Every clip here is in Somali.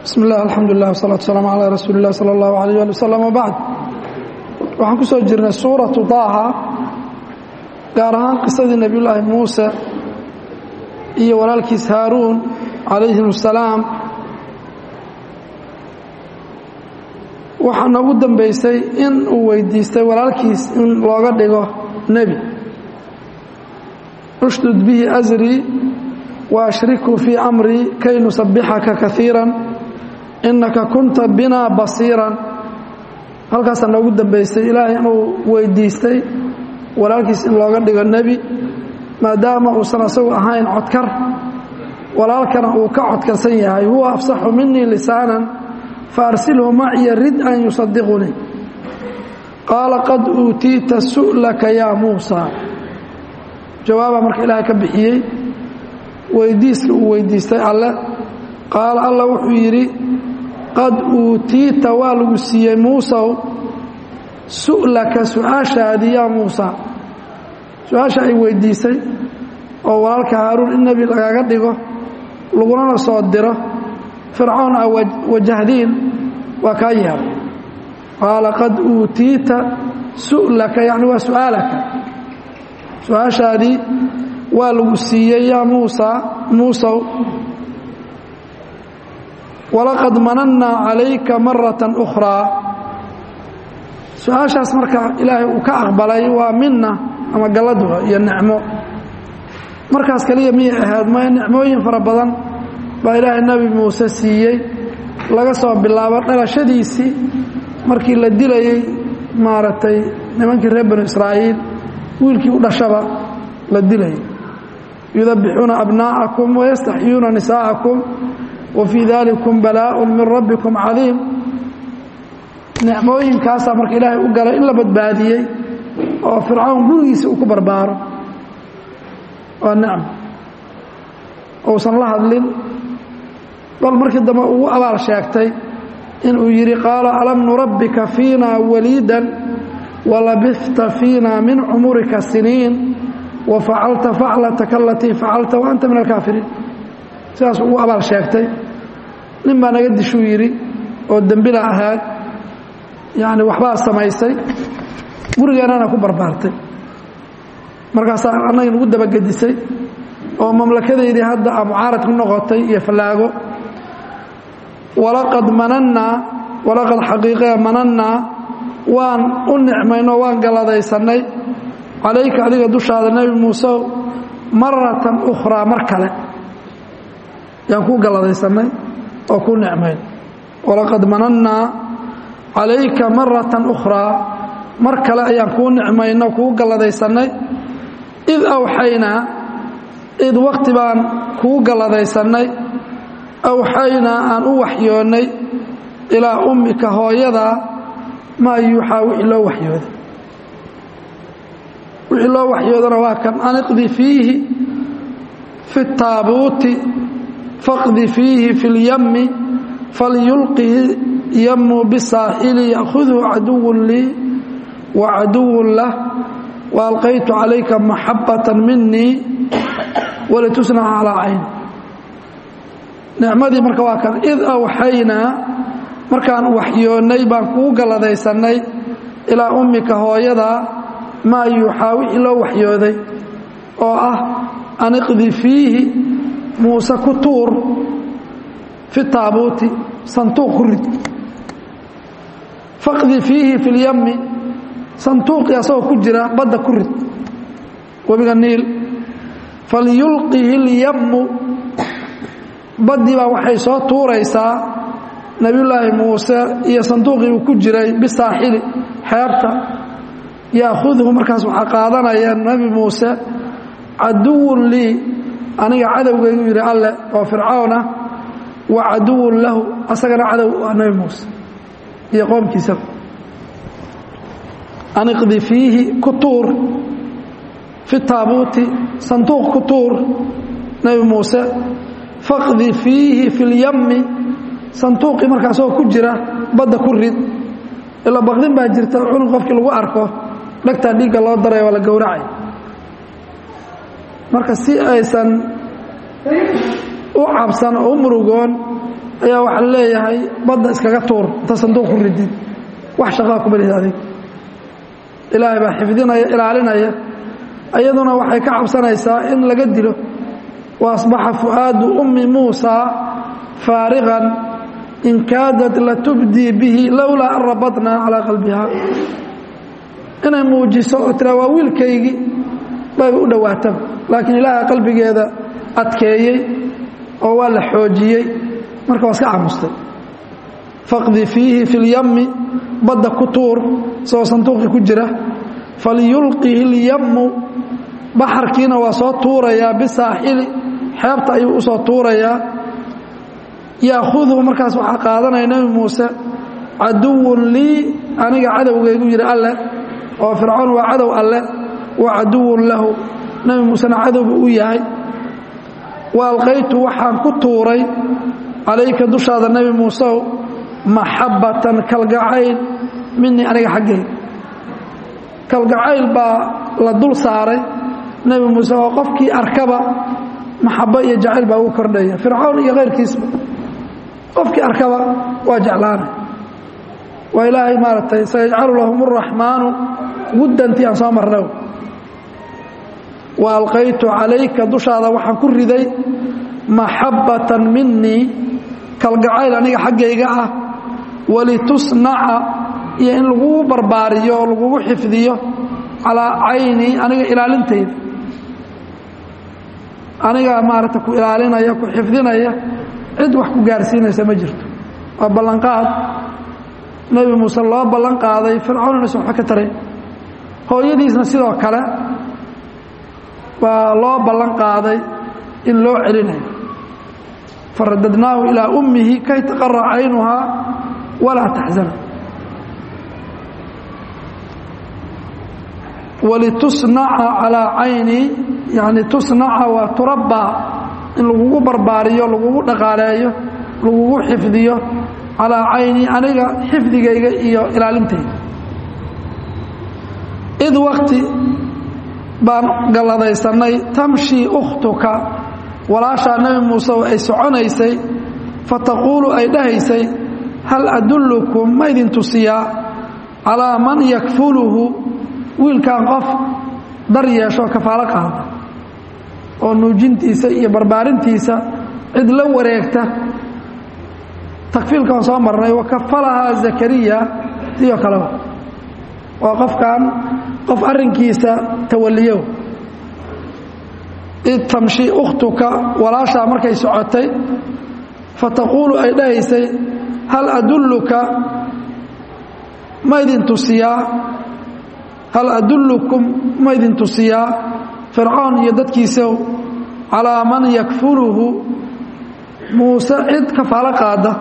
bismi illah alxamdulilah wasalatu wasalaamu calaa rasuuli illah sala allahu alayh ali wasalam wabacd waxaan ku soo jirnay suuratu daaha gaar ahaan qisadii nebiyullaahi muuse iyo walaalkiis haaruun calayhim asalaam waxaa noogu dambeysay in uu weydiistay walaalkiis in looga dhigo nebi ushdud bihi asrii wa ashrikhu fii amrii kay nusabixaka kaiira innaka kunta binaa basiiran halkaasaa noogu dambeysay ilaahay inuu weydiistay walaalkiis in looga dhigo nebi maadaama uusan asagu ahayn codkar walaalkana uu ka codkarsan yahay huwa afsaxu minii lisaanan faarsilhu maciya rid an yusadiqunii qaala qad uutiita su'laka yaa muusa jawaabaa marka ilaahay ka bixiyey weydiiska uu weydiistay alle qaala alla wuxuu yidhi qad uutiita waa lagu siiyey muusow su'laka su-aashaadii yaa muusa su-aasha ay weydiisay oo walaalka haaruun in nebi lagaga dhigo lagunana soo diro fircoon a wajahdiin waa kaa yeelay qaala qad uutiita su'laka yacni waa su'aalaka su-aashaadii waa lagu siiyey yaa muusa muusow walaqad manannaa calayka maratan ukhraa su-aashaas marka ilaahay uu ka aqbalay waa minna ama galladua iyo nicmo markaas kaliya miyay ahayd maya nicmooyin fara badan baa ilaahay nebi muuse siiyey laga soo bilaabo dhalashadiisii markii la dilayey maaragtay nimankii reer banu israa'iil wiilkii u dhashaba la dilayay yudabbixuuna abnaa'akum wayastaxyuuna nisaa'akum wa fii dalikum balaaءun min rabbikum cadiim nicmooyinkaasaa marka ilaahay u galay in la badbaadiyey oo fircawn gurigiisa uu ku barbaaro waa nicmo uusan la hadlin bal markii dambe ugu abaal sheegtay inuu yidhi qaala alam nurabbika fiina waliidan walabifta fiina min cumurika siniin wa facalta faclataka alatii facalta wa anta min alkaafiriin sidaas ugu abaal sheegtay nin baa naga dishuu yidhi oo dembila ahaad yacni waxbaa samaysay gurigeennana ku barbaartay markaasaa annagii nagu dabagedisay oo mamlakadaydii hadda a mucaarad ku noqotay iyo fallaago walaqad manannaa walaqad xaqiiqee manannaa waan u nicmaynoo waan galadaysannay calayka adiga dushaada nebi muusew maratan ukhraa mar kale yaan kuu galadaysannay oo kuu nicmayn walaqad manannaa calayka maratan ukhraa mar kale ayaan kuu nicmayno kuu galadaysannay id awxaynaa id wakti baan kuu galadaysannay awxaynaa aan u waxyoonnay ilaa ummika hooyadaa maa yuuxaa wixii loo waxyooday wixii loo waxyoodana waa kan aniqdi fiihi fi taabuuti faqdi fiihi fi اlyami falyulqihi yamu bisaaxili ya'khudhu caduwun lii wa caduwun lah waalqaytu calayka maxabata minii walitusnaca calaa cayn nicmadii marka waa kan id awxaynaa markaan waxyoonnay baan kuu galadaysannay ilaa ummika hooyadaa maa yuuxaa wixii loo waxyooday oo ah aniqdi fiihi muuse ku tuur fi taabuuti santuuq ku rid faqdi fiihi fi lyami santuuqii asagoo ku jira badda ku rid webiga niil falyulqihi اlyamu baddii baa waxay soo tuuraysaa nebiyullaahi muuse iyo sanduuqii uu ku jiray bisaaxili xeebta yaakhudhu markaas waxaa qaadanaya nebi muuse caduwun lii aniga cadowgaygu yidhi alleh oo fircawn ah wa caduwun lahu asagana cadow ah nebi muuse iyo qoomkiisaba aniqdi fiihi ku tuur fi taabuuti sanduuq ku tuur nebi muuse faqdi fiihi fi lyami sanduuqii markaasoo ku jira badda ku rid ila baqdin baa jirta cunug qofkii lagu arko dhagtaa dhiigga loo daraya waa la gowracay marka si aysan u cabsan oo u murugoon ayaa waxaa leeyahay badda iskaga tuur inta sanduuq ku ridid wax shaqaa kuma lihid adig ilaahay baa xifdinaya ilaalinaya iyaduna waxay ka cabsanaysaa in laga dilo wa asbaxa fu'aadu ummi muusaa faarigan in kaadat latubdii bihi lowlaa an rabadnaa calaa qalbiha inay muujiso oo tiraa waa wiilkaygii bayba u dhowaataba laakiin ilaaha qalbigeeda adkeeyey oo waa la xoojiyey marka waa iska camustay faqdi fiihi fi lyammi badda ku tuur isagoo sanduuqii ku jira falyulqihi اlyammu baxarkiina waa soo tuurayaa bisaaxili xeebta ayuu usoo tuurayaa yaakhudhu markaas waxaa qaadanaya nebi muuse caduwun lii aniga cadowgaygu yidhi alleh oo fircoon waa cadow alleh wa caduwun lahu nebi muusena cadowba u yahay wa alqaytu waxaan ku tuuray calayka dushaada nebi muusew maxabbatan kalgacayl minii aniga xaggay kalgacayl baa la dul saaray nebi muuse oo qofkii arkaba maxabo iyo jacayl baa ugu kordhaya fircoon iyo kayrkiisba qofkii arkaba waa jeclaanay waa ilaahay maaragtay sayajcalu lahum araxmaanu guddantii aan soo marna wa alqaytu calayka dushaada waxaan ku riday maxabbatan minii kalgacayl aniga xaggayga ah walitusnaca iyo in lagugu barbaariyo oo lagugu xifdiyo calaa caynii aniga ilaalintayda aniga maaragta ku ilaalinaya ku xifdinaya cid wax ku gaarsiinaysa ma jirto waa ballanqaad nebi muuse loo ballan qaaday fircoon inaysan waxba ka tarayn hooyadiisna sidoo kale waa loo ballan qaaday in loo celinayo faradadnaahu ilaa ummihi kay taqara caynuhaa walaa taxzana walitusnaca calaa caynii yani tusnaca waa turabbaa in lagugu barbaariyo lagugu dhaqaaleeyo lagugu xifdiyo calaa caynii aniga xifdigayga iyo ilaalintayda id wakti baan galladaysanay tamshii ukhtuka walaashaa nebi muuse ay soconaysay fataquulu ay dhahaysay hal adullukum ma idin tusiyaa calaa man yakfuluhu wiilkan qof dar yeesho kafaalo qaada oo nuujintiisa iyo barbaarintiisa cid la wareegta takfiilka waan soo marnay wakafalahaa zakariya sidoo kaleba waa qofkan qof arrinkiisa tawaliyo id tamshi ukhtuka walaashaa markay socotay fataquulu ay dhahaysay hal adulluka ma idin tusiyaa hal adullukum ma idin tusiyaa fircoon iyo dadkiisaw calaa man yakfuluhu muuse cid kafaalo qaada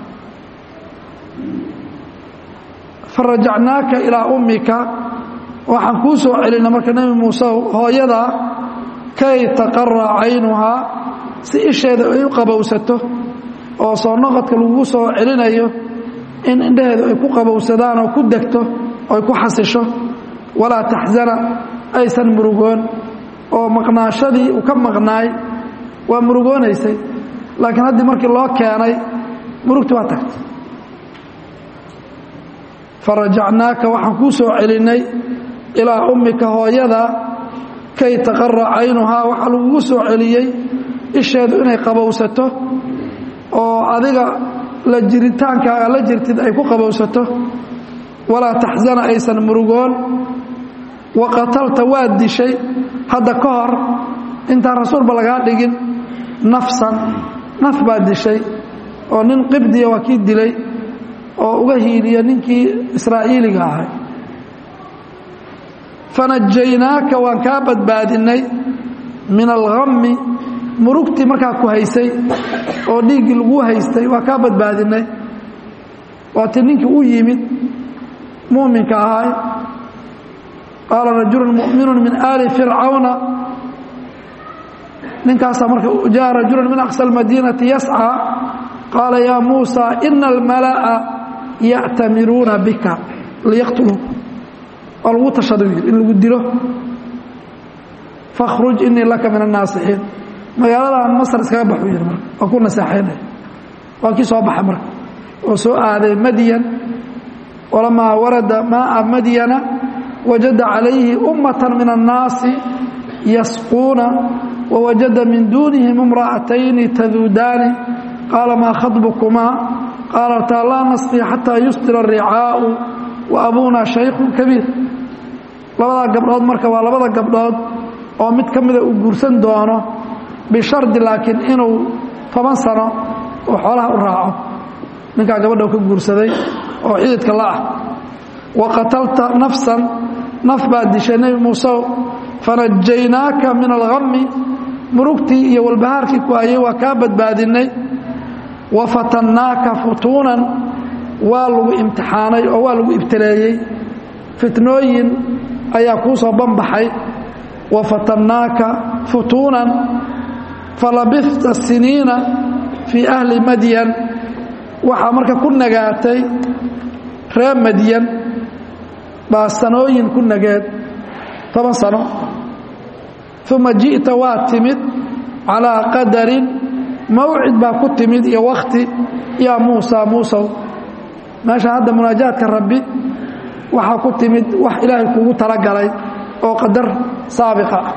farajacnaaka ilaa ummika waxaan kuu soo celinay marka nebi muusew hooyadaa kay taqara caynuhaa si isheeda ay u qabowsato oo soo noqodka lagu soo celinayo in indhaheedu ay ku qabowsadaan oo ku degto oo ay ku xasisho walaa taxzana aysan murugoon oo maqnaashadii uu ka maqnaay waa murugoonaysay laakiin haddii markii loo keenay murugti waa tagtay farajacnaaka waxaan kuu soo celinnay ilaa ummika hooyada kay taqara caynuhaa waxaa lagugu soo celiyey isheedu inay qabowsato oo adiga la jiritaankaaga la jirtid ay ku qabowsato walaa taxzana aysan murugoon wa qatalta waad dishay hadda ka hor intaan rasuulba lagaa dhigin nafsan naf baad dishay oo nin qibdiya waa kii dilay oo uga hiiliya ninkii israa'iiliga ahay fanajaynaaka waan kaa badbaadinnay min alhammi murugtii markaa ku haysay oo dhiiggii lagu haystay waa kaa badbaadinnay waati ninkii u yimid muuminka ahay qaala rajulu mu'minu min aali fircawna ninkaasaa marka jaa rajulu min aqsa almadiinati yascىa qaala yaa muusa ina almala'a ya'tamiruuna bika liyaqtuluuka waa lagu tashada yidhi in lagu dilo fakhruj inii laka min annaasixiin magaaladan masar iskaga baxu yidhi marka waa ku naseexaynaya waa kii soo baxay marka oo soo aaday madyan walamaa warada maaa madyana wajada calayhi ummata min annaasi yasquuna wawajada min duunihim imra'atayni taduudaani qaala maa khadbukumaa qaalataa laa nasqii xataa yusdira aricaau wa abuuna shaykhun kabiir labadaa gabdhood marka waa labada gabdhood oo mid ka mida uu guursan doono bishardi laakiin inuu toban sano oo xoolaha u raaco ninkaa gabadha ka guursaday oo xididka la ah wa qatalta nafsan naf baad dishay nebi muusew fanajaynaaka min alhammi murugtii iyo walbahaarkii ku hayay waa kaa badbaadinay wa fatannaaka futuunan waa lagu imtixaanay oo waa lagu ibtileeyey fitnooyin ayaa kuu soo banbaxay wa fatannaaka futuunan falabista siniina fii ahli madyan waxaa marka ku nagaatay reer madyan baa sanooyin ku nageed toban sano uma ji'ta waa timid calaa qadarin mawcid baa ku timid iyo wakhti yaa muusa muusow meesha hadda munaajaadka rabbi waxaa ku timid wax ilaahay kuugu talagalay oo qadar saabiqa ah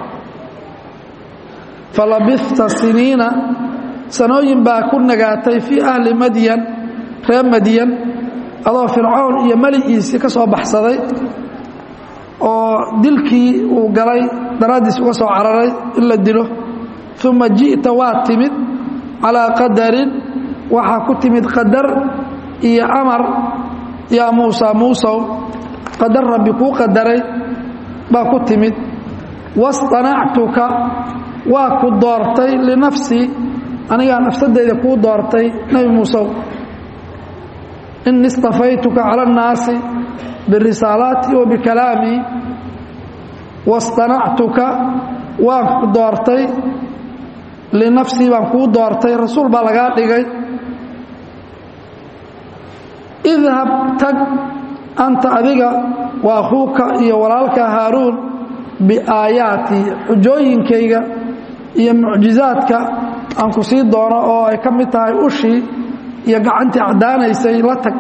falabista siniina sanooyin baa ku nagaatay fii ahli madyan reer madyan adoo fircoon iyo meligiisii ka soo baxsaday oo dilkii uu galay daraaddiis uga soo cararay in la dilo uma ji'ta waa timid calaa qadarin waxaa ku timid qadar iyo amar yaa muusa muusow qadar rabbi kuu qadaray baa ku timid wastanactuka waa ku doortay linafsii anigaa nafsadeyda kuu doortay nebi muusew ini istafaytuka cala annaasi birisaalaatii wa bikalaamii wastanactuka waan ku doortay linafsii baan kuu doortay rasuul baa lagaa dhigay idhab tag anta adiga wa akhuuka iyo walaalka haaruun biaayaatii xujooyinkayga iyo mucjizaadka aan ku sii doono oo ay ka mid tahay ushii iyo gacantii caddaanaysay la tag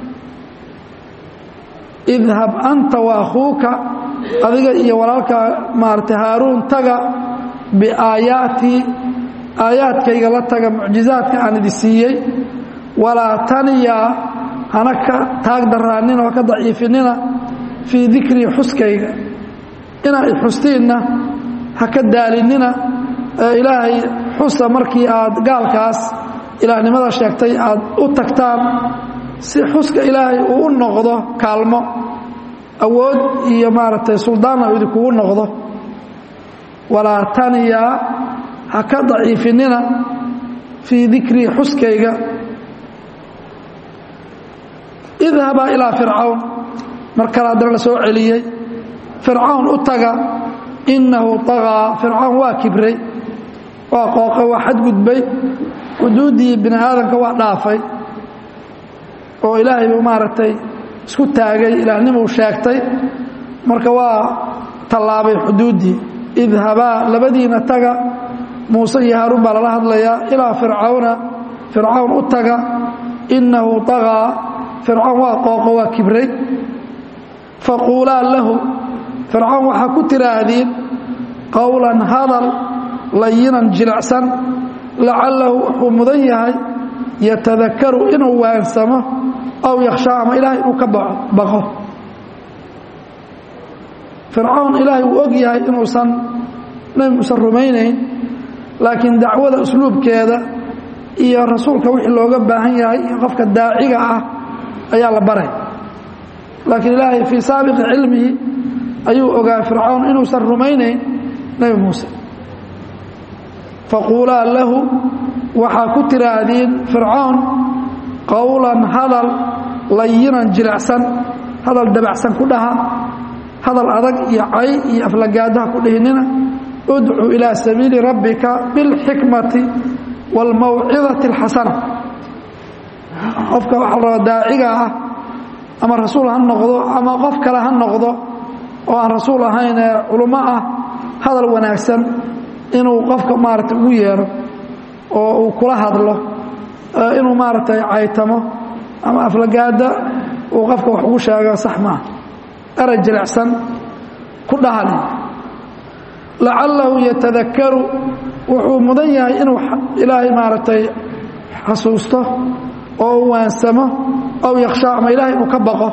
idhab anta wa akhuuka adiga iyo walaalka maarata haaruun taga biaayaatii aayaadkayga la taga mucjizaadka aan idi siiyey walaa taniyaa hana ka taag daraanina oo ka daciifinina fii dikrii xuskayga inaa i xustiinna ha ka daalinina ee ilaahay xusa markii aad gaalkaas ilaahnimada sheegtay aad u tagtaan si xuska ilaahay uu u noqdo kaalmo awood iyo maaragtay suldaanna uu idinkugu noqdo walaa taniyaa ha ka daciifinina fii dikrii xuskayga idhabaa ilaa fircawn mar kale haddana la soo celiyey fircawn u taga innahu tagaa fircawn waa kibray waa qooqay waa xadgudbay xuduuddii bini aadamka waa dhaafay oo ilaahay buu maaragtay isku taagay ilaahnimuu sheegtay marka waa tallaabay xuduuddii idhabaa labadiina taga muuse iyo haaruun baa lala hadlayaa ilaa fircawna fircawn u taga innahu tagaa fircawn waa qooqo waa kibray faquulaa lahu fircawn waxaa ku tiraahdiin qowlan hadal layinan jilicsan lacallahu wuxuu mudan yahay yatadakaru inuu waansamo aw yakhshaa ama ilaahay inuu ka baqo fircawn ilaahay wuu og yahay inuusan nebi muuse rumaynayn laakiin dacwada usluubkeeda iyo rasuulka wixii looga baahan yahay iyo qofka daaciga ah ayaa la baray laakiin ilaahay fii saabiqi cilmihi ayuu ogaa fircawn inuusan rumaynayn nebi muuse faquulaa lahu waxaa ku tiraahdiin fircawn qowlan hadal layinan jilicsan hadal dabacsan ku dhaha hadal adag iyo cay iyo aflagaadaha ku dhihinina udcu ilaa sabiili rabbika bilxikmati wاlmawcidati اlxasana qofka waxaa la rabaa daaciga ah ama rasuul ha noqdo ama qof kale ha noqdo oo aan rasuul ahayn ee culummo ah hadal wanaagsan inuu qofka maarata ugu yeero oo uu kula hadlo inuu maaragtay caytamo ama aflagaada uu qofka wax ugu sheego sax maaha eray jilicsan ku dhahali lacalahu yatadakaru wuxuu mudan yahay inuu ilaahay maaragtay xasuusto oo u waansamo aw yakhshaa ama ilahay inuu ka baqo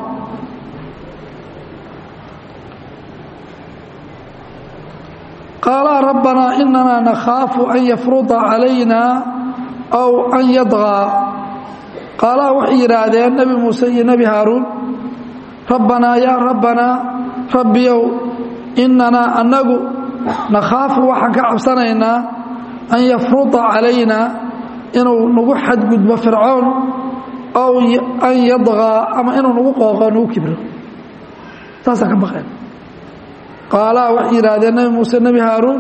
qaalaa rabbanaa inanaa nakhaafu an yafruda calayna aw an yadqaa qaalaa waxay yidhaahdeen nebi muuse iyo nebi haaruun rabbanaa yaa rabbanaa rabbiyow inanaa annagu nakhaafu waxaan ka cabsanaynaa an yafruda calayna inuu nagu xadgudbo fircoon aw an yadqaa ama inuu nagu qooqo nagu kibro saasaan ka baqeen qaalaa waxay yidhaahdeen nebi muuse nebi haaruun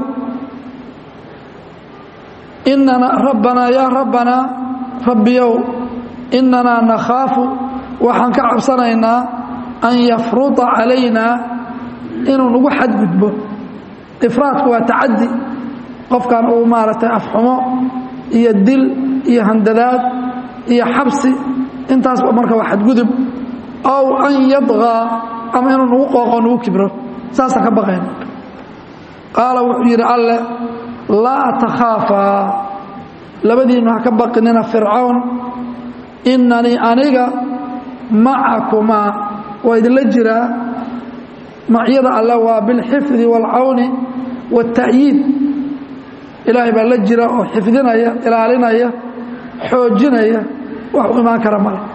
inana rabbanaa yaa rabbanaa rabbiyow inanaa nakhaafu waxaan ka cabsanaynaa an yafruda calaynaa inuu nagu xadgudbo ifraadku waa tacadi qofkan uu maaragtay afxumo iyo dil iyo handadaad iyo xabsi intaasba marka waa xadgudub aw an yadqaa ama inuu nagu qooqo nagu kibro saasaan ka baqayna qaala wuxuu yidhi alleh laa takhaafaa labadiinnu ha ka baqinina fircawn inanii aniga macakumaa waa idinla jiraa macyada alle waa bilxifdi waalcawni waاta'yiid ilaahay baa la jira oo xifdinaya ilaalinaya xoojinaya wax u imaan kara male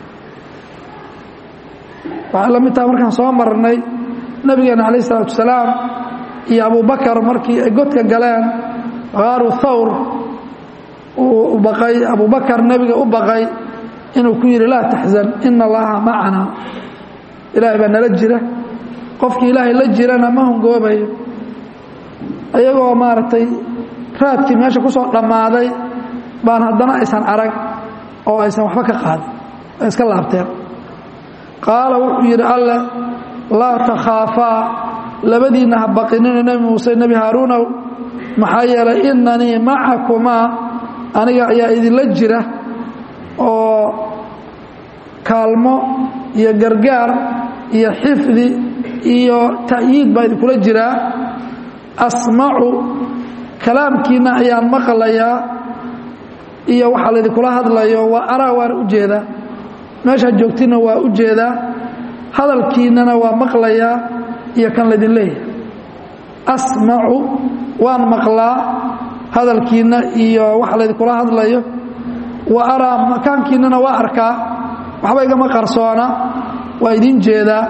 waxay la mid taha markaan soo marnay nabigeena calayh isalaatu wasalaam iyo abubakar markii ay godka galeen khaaru thawr uu baqay abubakar nebiga u baqay inuu ku yidhi laa taxzan ina allaha macanaa ilaahay baa nala jira qofkii ilaahay la jirana ma hungoobayo iyagoo maaragtay raadkii meesha ku soo dhammaaday baan haddana aysan arag oo aysan waxba ka qaadin ay iska laabteen qaala wuxuu yidhi alleh laa takhaafaa labadiinna ha baqinina nebi muuse nebi haaruunow maxaa yeelay inanii macakumaa aniga ayaa idinla jira oo kaalmo iyo gargaar iyo xifdi iyo ta'yiid baa idinkula jiraa asmacu kalaamkiinna ayaan maqlayaa iyo waxaa laydinkula hadlayo waa araa waana u jeedaa meeshaad joogtinna waa u jeedaa hadalkiinnana waa maqlayaa iyo kan laydin leeyahay asmacu waan maqlaa hadalkiinna iyo waxa laydinkula hadlayo wa araa makaankiinnana waa arkaa waxba igama qarsoona waa idin jeedaa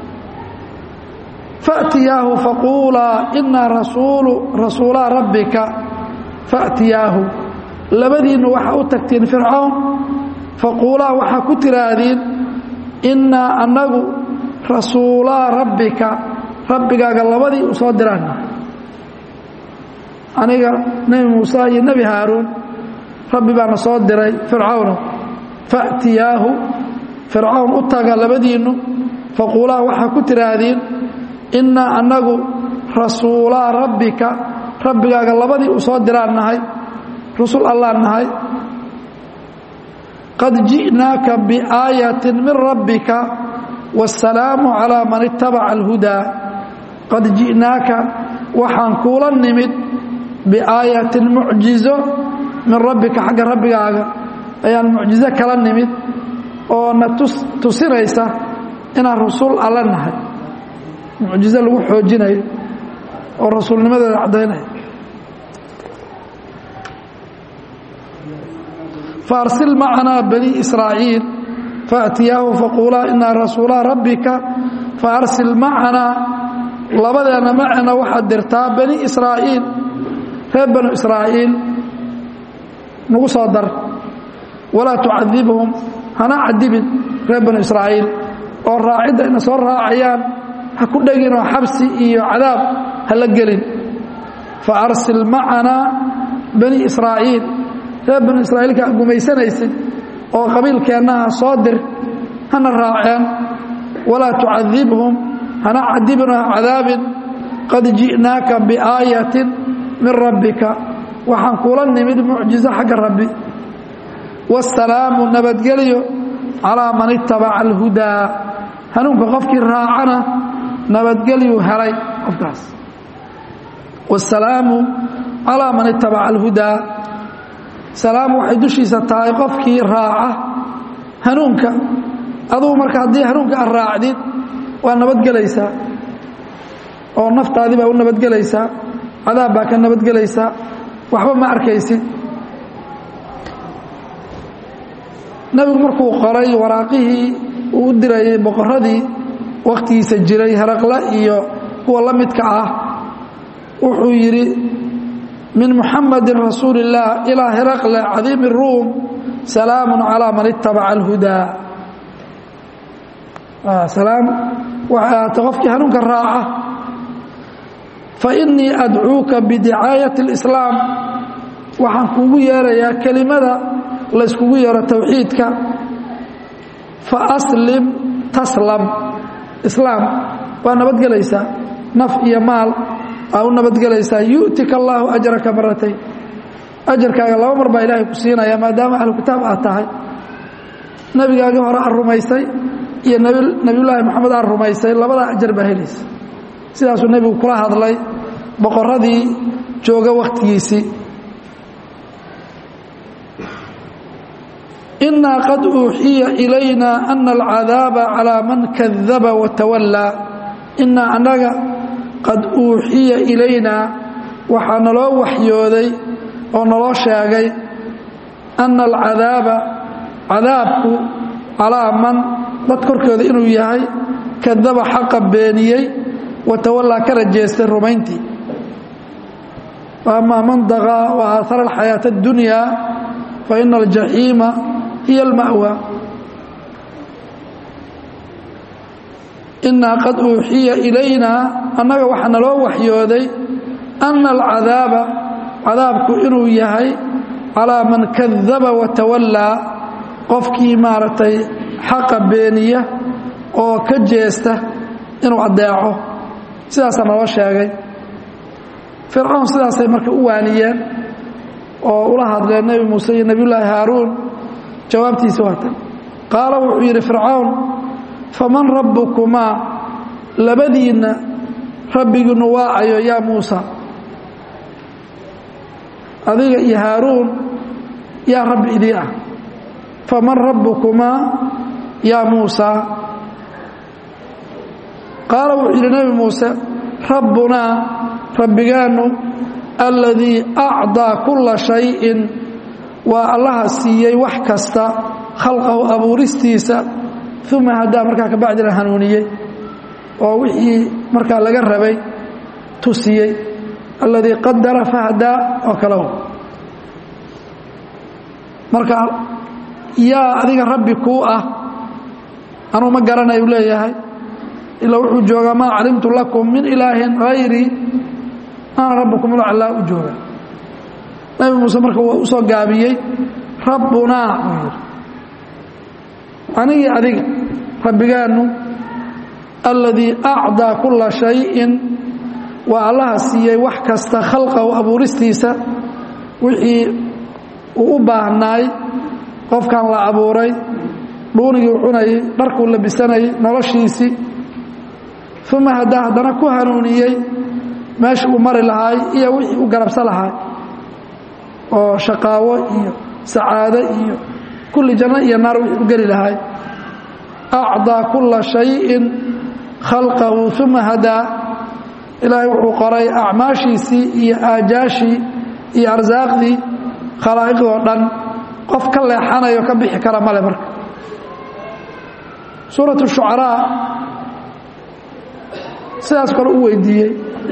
faأtiyaahu faquulaa inaa rasuulu rasuulaa rabbika faأtiyaahu labadiinnu waxaa u tagtiin fircown faquulaa waxaa ku tiraahdiin innaa annagu rasuulaa rabbika rabbigaaga labadii u soo diraan aniga nebi muuse iyo nebi haaruun rabbi baana soo diray fircawno faأtiyaahu fircawn u taga labadiinnu faquulaa waxaa ku tiraahdiin innaa annagu rasuulaa rabbika rabbigaaga labadii u soo diraan nahay rusul allaan nahay qad ji'naaka biaayatin min rabbika wasalaamu calaa man ittabaca alhudaa qad ji'naaka waxaan kuula nimid biaayatin mucjizo min rabbika xagga rabbigaaga ayaan mucjizo kala nimid oo na tusinaysa inaan rusul alla nahay mucjizo lagu xoojinayo oo rasuulnimadeeda caddaynaya faarsil macanaa bani israa'iil faأtiyaahu faquulaa inaa rasuulaa rabbika faarsil macanaa labadeenna macana waxaad dirtaa bani israa'iil reer banu israa'iil nagu soo dar walaa tucadibhum hana cadibin reer banu israa'iil oo raacidda ina soo raacayaan ha ku dheginoo xabsi iyo cadaab ha la gelin faarsil macanaa bani israa'iil reer banu israa'iilka ad gumaysanaysid oo qabiilkeennaha soo dir hana raaceen walaa tucadibhum hana cadibin oo cadaabin qad ji'naaka biaayatin min rabbika waxaan kuula nimid mucjizo xagga rabbi wasalaamu nabadgelyo calaa man itabaca alhudaa hanuunka qofkii raacana nabadgelyuu helay qofkaas wasalaamu calaa man itabaca alhudaa salaamu waxay dushiisa tahay qofkii raaca hanuunka adugu marka haddii hanuunka aad raacdid waa nabadgelaysaa oo naftaadii baa u nabadgelaysaa cadaab baa ka nabadgelaysaa waxba ma arkaysid nebigu markuu qoray waraaqihii uu u dirayay boqoradii wakhtigiisa jiray heraqle iyo kuwa la midka ah wuxuu yidhi min muxamadin rasuuli اllaah ilaa heraqle cadiimi ruum salaamu calaa man itabaca alhudaa salaam waxay ahaatay qofkii hanuunka raaca fainii adcuuka bidicaayati اlislaam waxaan kuugu yeerayaa kelimada layskugu yeero towxiidka faaslim taslam islaam waa nabadgelaysaa naf iyo maal aa u nabadgelaysaa yu'tika allaahu ajraka maratayn ajarkaaga laba mar baa ilaahay ku siinaya maadaama ahlu kitaab aad tahay nebigaagii hore aad rumaysay iyo nebiyullaahi moxamed aad rumaysay labadaa ajar baa helaysa sidaasuu nebigu kula hadlay boqoradii jooga wakhtigiisii inaa qad uuxiya ilayna ana alcadaaba calaa man kadaba watawallaa inaa annaga qad uuxiya ilaynaa waxaa naloo waxyooday oo naloo sheegay ana alcadaaba cadaabku calaa man dad korkooda inuu yahay kadaba xaqa beeniyey watawallaa kana jeestay rumayntii amaa man daqaa wa aahara alxayaata اddunyaa faina aljaxiima hiy alma'wa inaa qad uuxiya ilaynaa annaga waxaa naloo waxyooday ana alcadaaba cadaabku inuu yahay calaa man kadaba watawallaa qofkii maaragtay xaqa beeniya oo ka jeesta inuu addeeco sidaasaa naloo sheegay fircoon sidaasay marka u waaniyeen oo ula hadleen nebi muuse iyo nebiyullaahi haaruun jawaabtiisi waa tan qaala wuxuu yidhi fircawn faman rabbukumaa labadiinna rabbigiinnu waacayo yaa muusa adiga iyo haaruun yaa rabbi idii ah faman rabbukumaa yaa muusa qaala wuxuu yidhi nebi muuse rabbunaa rabbigaannu alladii acdaa kulla shayin waa allaha siiyey wax kasta khalqahu abuuristiisa uma haddaa markaa kabacdina hanuuniyey oo wixii markaa laga rabay tusiyey alladii qadara fahdaa oo kale marka yaa adiga rabbi kuu ah anuu ma garanay u leeyahay ilaa wuxuu joogaa maa calimtu lakum min ilaahin hayrii ana rabbukum ulaclaa u jooga nabi muuse marka waa u soo gaabiyey rabbunaa buu yidhi anigii adiga rabbigaannu alladii acdaa kulla shayin waa allaha siiyey wax kasta khalqahu abuuristiisa wixii uu u baahnaay qofkan la abuuray dhuunigii u cunayey dharkuu labisanayay noloshiisii uma haddaa haddana ku hanuuniyey meesha uu mari lahaay iyo wixii u garabsa lahaay oo shaqaawo iyo sacaado iyo kulli janno iyo naar wixii u geli lahaay acdaa kulla shayin khalqahu uma hadaa ilaahay wuxuu qoray acmaashiisii iyo aajaashii iyo arsaaqdii khalaa'iqdii oo dhan qof ka leexanayo ka bixi kara male marka suuratu shucaraa sidaas kale u weydiiyey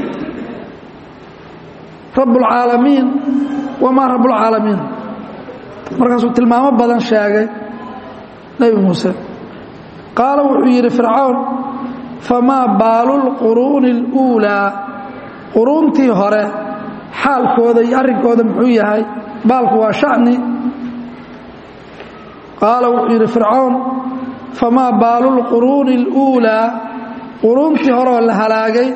rabbulcaalamiin wamaa rabbulcaalamiin markaasuu tilmaamo badan sheegay nebi muuse qaala wuxuu yidhi fircawn famaa baalu lquruuni اluulaa quruuntii hore xaalkooda iyo arrinkooda muxuu yahay baalku waa sha'ni qaala wuxuu yidhi fircawn famaa baalu lquruuni اluulaa quruuntii horeoo la halaagay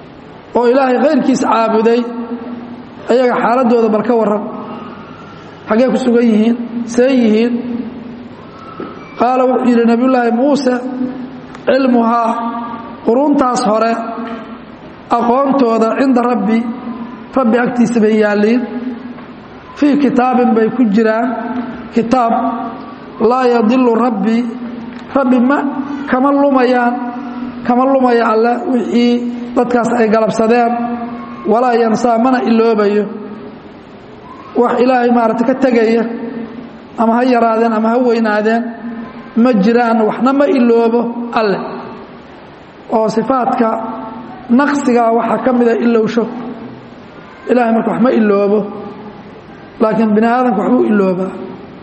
oo ilaahay kayrkiis caabuday ayaga xaaladdooda bal ka warran xaggee ku sugan yihiin see yihiin qaala wuxuu yidhi nebiyullaahi muuse cilmuhaa quruntaas hore aqoontooda cinda rabbi rabbi agtiisa bay yaalliin fii kitaabin bay ku jiraan kitaab laa yadilu rabbi rabbi ma kama lumayaan kama lumaya alle wixii dadkaas ay galabsadeen walaa yansaa mana iloobayo wax ilaahay maaragta ka tegaya ama ha yaraadeen ama ha weynaadeen ma jiraan waxna ma iloobo alle oo sifaadka naqsigaa waxaa ka mida ilowsho ilahay marka wax ma iloobo laakiin bini aadamka waxbuu iloobaa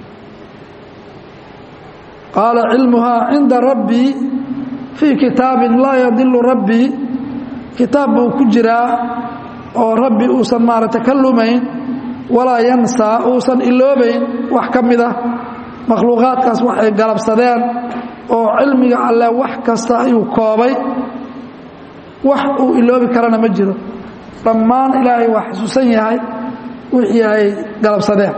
qaala cilmuhaa cinda rabbii fii kitaabin laa yadilu rabbii kitaab buu ku jiraa oo rabbi uusan maaragta ka lumayn walaa yansaa uusan iloobayn wax ka mid ah makhluuqaadkaas waxay galabsadeen oo cilmiga alleh wax kasta ayuu koobay wax uu iloobi karana ma jiro dhammaan ilaahay waa xasuusan yahay wixii ay galabsadeen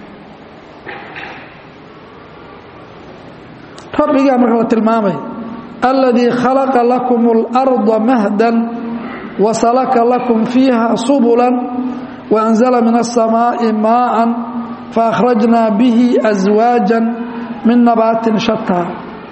rabbigaa marka la tilmaamay aladii khalaqa lakum اlarda mahdan wasalaka lakum fiiha subula waanzala min الsamaaءi maaa faakhrajna bihi aswaaja min nabaatin shataa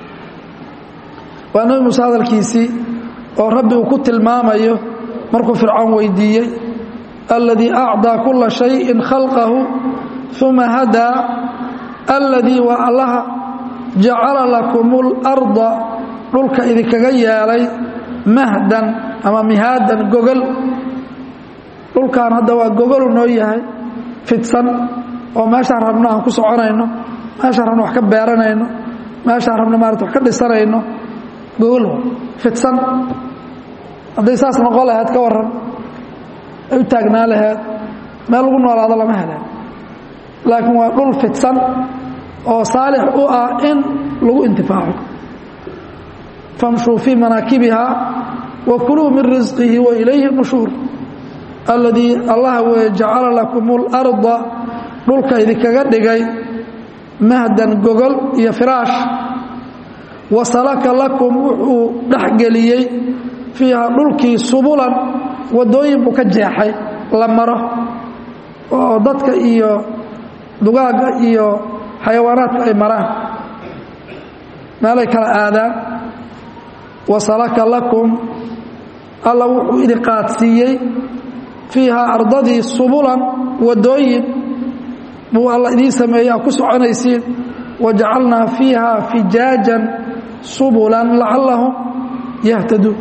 waa nebi muuse hadalkiisii oo rabbi uu ku tilmaamayo markuu fircoon weydiiyey aladii acdaa kula shayin khalqahu uma hadaa aladii waa allaha jacala lakum اlarda dhulka idinkaga yeelay mahdan ama mihaadan gogol dhulkan hadda waa gogolu noo yahay fidsan oo meeshaan rabno aan ku soconayno meeshaan rabno wax ka beeranayno meeshaan rabno maarata wax ka dhisanayno gogol fidsan hadday saas noqon lahayd ka waran ay u taagnaa laheed meel lagu noolaado lama heleen laakiin waa dhul fidsan oo saalix u ah in lagu intifaaco famshuu fii manaakibiha wa kuluu min risqihi wa ilayhi nushuur alladii allaha weye jacala lakum اlarda dhulka idinkaga dhigay mahdan gogol iyo firaash wasalaka lakum wuxuu dhexgeliyey fiiha dhulkii subulan wadooyin buu ka jeexay la maro oo dadka iyo dugaagga iyo xayawaanaadku ay maraan meelay kala aadaan wasalaka lakum alla wuxuu idin qaadsiiyey fiihaa ardadii subulan wadooyin buu alla idiin sameeyey aa ku soconaysiin wajacalnaa fiiha fijaajan subulan lacallahum yahtaduun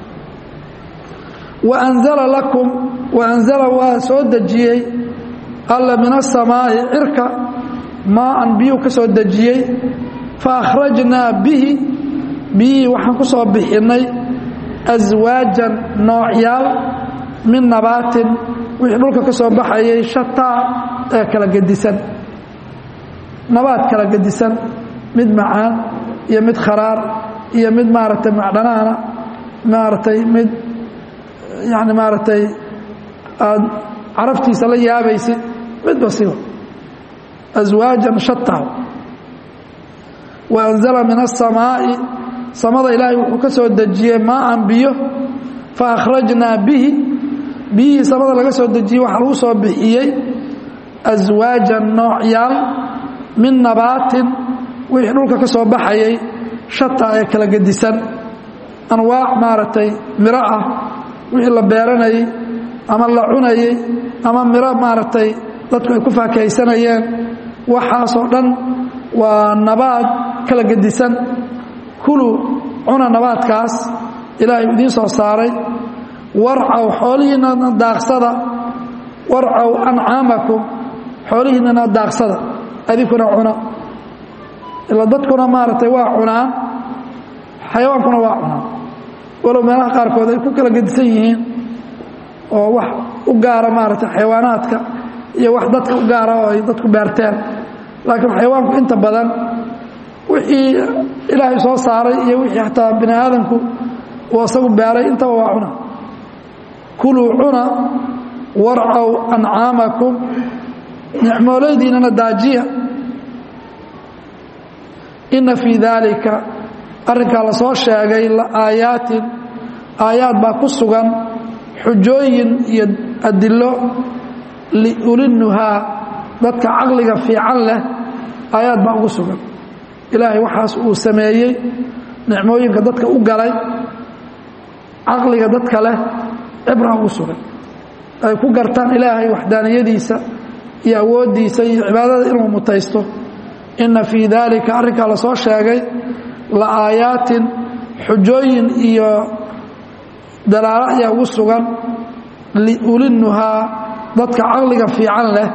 waanzala lakum waanzala waa soo dejiyey alla min asamaa'i cirka maaan biyuu ka soo dejiyey fa akhrajnaa bihi biyihii waxaan ku soo bixinnay aswaajan noocyaal min nabaatin wixii dhulka ka soo baxayay shataa ee kala gedisan nabaad kala gedisan mid macaan iyo mid kharaar iyo mid maaragtay macdhanaana maaragtay mid yani maaragtay aad caraftiisa la yaabaysid midba siba aswaajan shataa wa anzala min aلsamaa'i samada ilaahay wuxuu ka soo dejiyey maaan biyo fa akhrajnaa bihi biyihii samada laga soo dejiyey waxaa lagu soo bixiyey aswaajan noocyaal min nabaatin wixii dhulka ka soo baxayay shataa ee kala gedisan anwaac maaragtay miro ah wixii la beeranayey ama la cunayey ama miro maaragtay dadku ay ku faakahaysanayeen waxaasoo dhan waa nabaad kala gedisan kulu cuna nabaadkaas ilaahay idiin soo saaray warcaw xoolihiinnana daaqsada warcaw ancaamakum xoolihiinnana daaqsada adinkuna cuna ila dadkuna maaragtay waa cunaan xayawaankuna waa cunaan walow meelaha qaarkood ay ku kala gedisan yihiin oo wax u gaara maaragtay xayawaanaadka iyo wax dadka u gaara oo ay dadku beerteen laakiin xayawaanku inta badan wixii ilaahay soo saaray iyo wixii xataa bini aadamku uu asagu beeray intaba waa cuna kuluu cuna warcaw ancaamakum nicmooleydiinana daajiya inna fii daalika arrinkaa la soo sheegay la'aayaatin aayaad baa ku sugan xujooyin iyo adilo liulinnuhaa dadka caqliga fiican leh aayaad baa ugu sugan ilaahay waxaas uu sameeyey nicmooyinka dadka u galay caqliga dadka leh cibra ugu sugan ay ku gartaan ilaahay waxdaaniyadiisa iyo awooddiisa iyo cibaadada inuu mutaysto inna fii daalika arrinkaa la soo sheegay la aayaatin xujooyin iyo dalaalo ayaa ugu sugan liulinnuhaa dadka caqliga fiican leh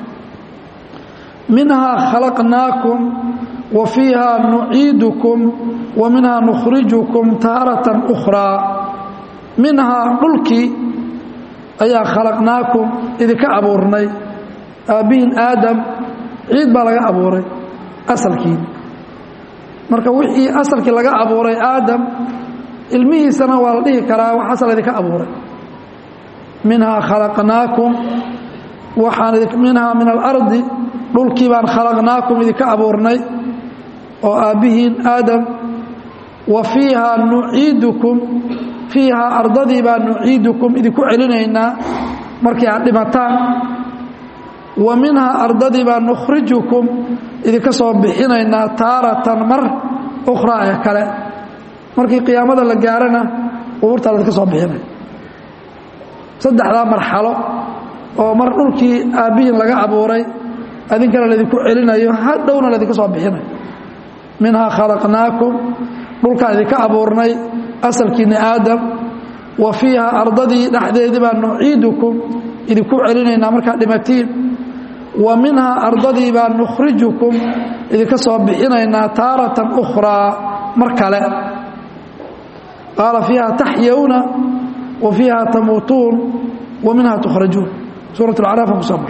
minhaa khalaqnaakum wa fiihaa nuciidukum wa minhaa nukhrijukum taaratan ukhraa minhaa dhulkii ayaa khalaqnaakum idinka abuurnay aabbihin aadam ciid baa laga abuuray asalkiin marka wixii asalkii laga abuuray aadam ilmihiisana waa la dhihi karaa wax asal idinka abuuray minhaa khalaqnaakum waxaan minhaa min alardi dhulkii baan khalaqnaakum idinka abuurnay oo aabbihiin aadam wa fiihaa nuciidukum fiihaa ardadii baan nuciidukum idinku celinaynaa markii aad dhimataan wa minhaa ardadii baan nukhrijukum idinka soo bixinaynaa taaratan mar ukhraa ee kale markii qiyaamada la gaarana qubuurtaa laidinka soo bixinay saddexdaa marxalo oo mar dhulkii aabbihiin laga abuuray adinkana laydinku celinayo hadhowna laydinka soo bixinayo minhaa khalaqnaakum dhulkaan idinka abuurnay asalkiinni aadam wa fiihaa ardadii dhexdeedii baa nuciidukum idinku celinaynaa markaad dhimatiin wa minhaa ardadii baa nukhrijukum idinka soo bixinaynaa taaratan ukhraa mar kale qaala fiiha taxyawna wa fiiha tamuutuun wa minha tukhrajuun suurat alcaraaf aan kusoo mar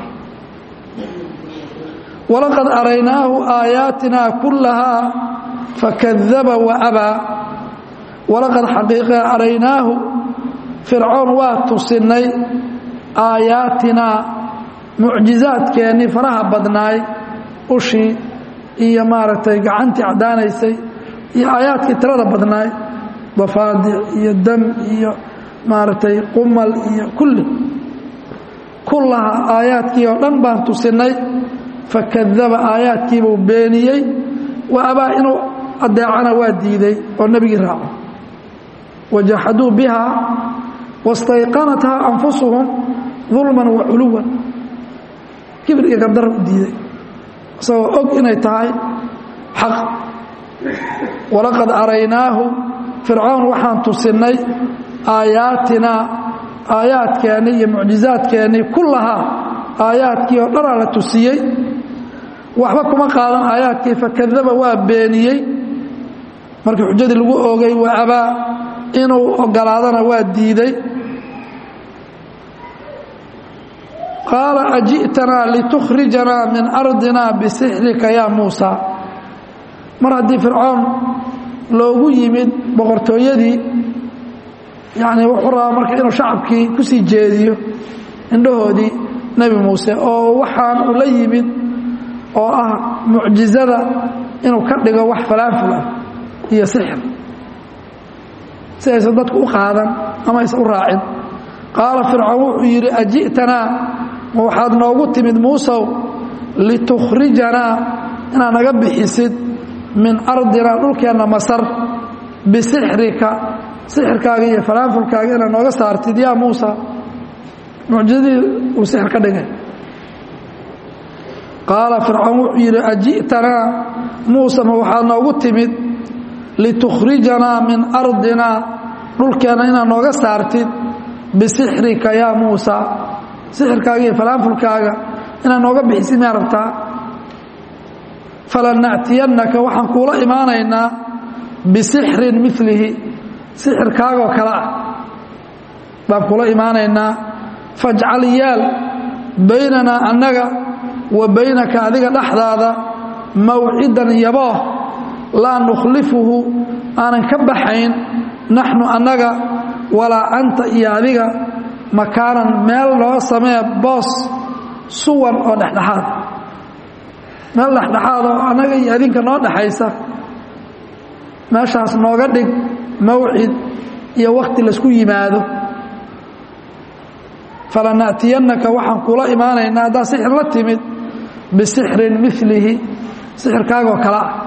walaqad araynaahu aayaatina kullahaa fakadaba wa abaa walaqad xaqiiqe araynaahu fircoon waa tusinnay aayaatinaa mucjizaadkeennii faraha badnaay ushii iyo maaragtay gacantii caddaanaysay iyo aayaadkii tirada badnaay dafaadic iyo dam iyo maaragtay qumal iyo kulli kullaha aayaadkii oo dhan baan tusinnay fakadaba aayaadkiibuu beeniyey wa abaa inuu adeecana waa diiday oo nebigii raaco wajaxaduu bihaa wastayqanathaa anfusuhum dulman wa culuwan kibir iyo gardar u diiday isagoo og inay tahay xaq walaqad araynaahu fircoon waxaan tusinnay aayaatinaa aayaadkeennii iyo mucjizaadkeennii kullahaa aayaadkii oo dhanaa la tusiyey waxba kuma qaadan aayaadkii fakadaba waa beeniyey markii xujadii lagu oogay waa abaa inuu ogolaadana waa diiday qaala aji'tanaa litukhrijanaa min ardina bisixrika yaa muusa mar haddii fircoon loogu yimid boqortooyadii yacnii wuxuu rabaa marka inuu shacabkii ku sii jeediyo indhahoodii nebi muuse oo waxaan uu la yimid oo ah mucjizada inuu ka dhigo wax falaanful ah iyo sixir si aysan dadku u qaadan ama aysan u raacin qaala fircoon wuxuu yidhi aji'tanaa ma waxaad noogu timid muusow litukhrijanaa inaad naga bixisid min ardinaa dhulkeenna masar bisixrika sixirkaaga iyo falaanfulkaaga inaad nooga saartid yaa muusa mucjizadii uu sixir ka dhigay qaala fircoon wuxuu yidhi aji'tanaa muuse ma waxaad noogu timid litukhrijanaa min ardinaa dhulkeenna inaad nooga saartid bisixrika yaa muusa sixirkaaga iyo falaanfulkaaga inaad nooga bixisid miyaa rabtaa falanactiyannaka waxaan kuula imaanaynaa bisixrin milihi sixirkaagoo kale ah baan kuula imaanaynaa fajcal yaal baynanaa annaga wa baynaka adiga dhexdaada mawcidan yabooh laa nukhlifuhu aanan ka baxayn naxnu annaga walaa anta iyo adiga makaanan meel noo samee boos suwan oo dhexdhexaad meel dhexdhexaad oo annaga iyo adinka noo dhexaysa meeshaas nooga dhig mawcid iyo wakti laysku yimaado falana'tiyannaka waxaan kula imaanaynaa haddaad sixir la timid bisixrin milihi sixirkaagoo kale ah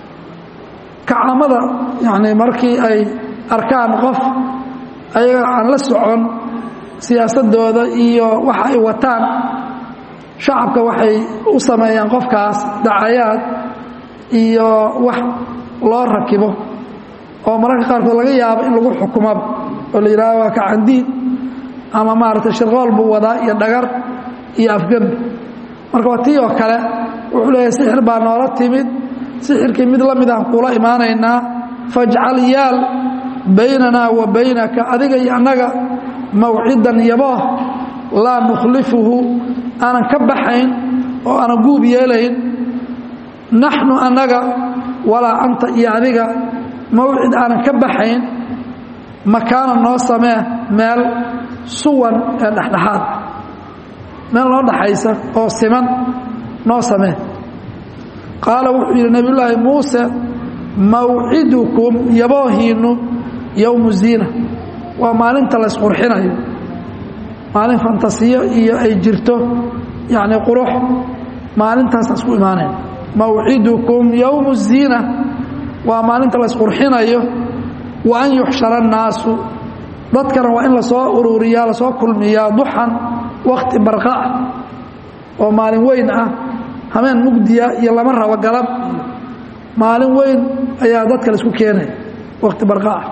kacaamada yacnii markii ay arkaan qof ayaga aan la socon siyaasadooda iyo waxa ay wataan shacabka waxay u sameeyaan qofkaas dacayaad iyo wax loo rakibo oo mararka qaarkood laga yaabo in lagu xukumaba oo la yidhahdo waa kacandiid ama maaragtay shirqool buu wadaa iyo dhagar iyo afgembi marka waa tii oo kale wuxuu leeyahay sixir baa noola timid sixirkii mid la mid aan kula imaanaynaa fajcal yaal baynanaa wa baynaka adiga iyo annaga mawcidan yabooh laa nukhlifuhu aanan ka baxayn oo aanan guub yeelayn naxnu annaga walaa anta iyo adiga mawcid aanan ka baxayn makaana noo samee meel suwan ee dhexdhexaad meel noo dhaxaysa oo siman noo samee qaala wuxuu yidhi nebiyullaahi muuse mawcidukum yaboohiinnu yowmu ziina waa maalinta laysqurxinayo maalin fantasiyo iyo ay jirto yacni qurux maalintaas isku imaanayn mawcidukum yowmu ziina waa maalinta laysqurxinayo wa an yuxshara annaasu dadkana waa in lasoo ururiyaa lasoo kulmiyaa duxan wakti barqa ah oo maalin weyn ah hameen mugdiya iyo lama rabo galab maalin weyn ayaa dadka laisku keenaya wakti barqa ah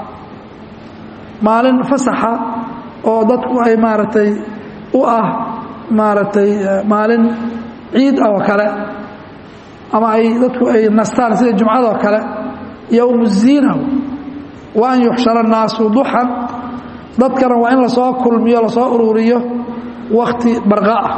maalin fasaxa oo dadku ay maaragtay u ah maaragtay maalin ciid oo kale ama ay dadku ay nastaan sida jumcadoo kale yowmu ziina wa an yuxshara annaasu duxan dadkana waa in lasoo kulmiyo lasoo ururiyo wakti barqa ah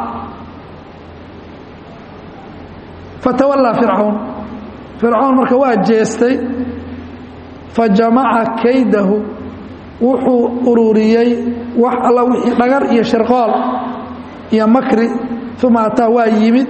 fatawallaa fircawn fircawn marka waa jeestay fa jamaca kaydahu wuxuu ururiyey wax alla wixii dhagar iyo shirqool iyo makri uma ataa waa yimid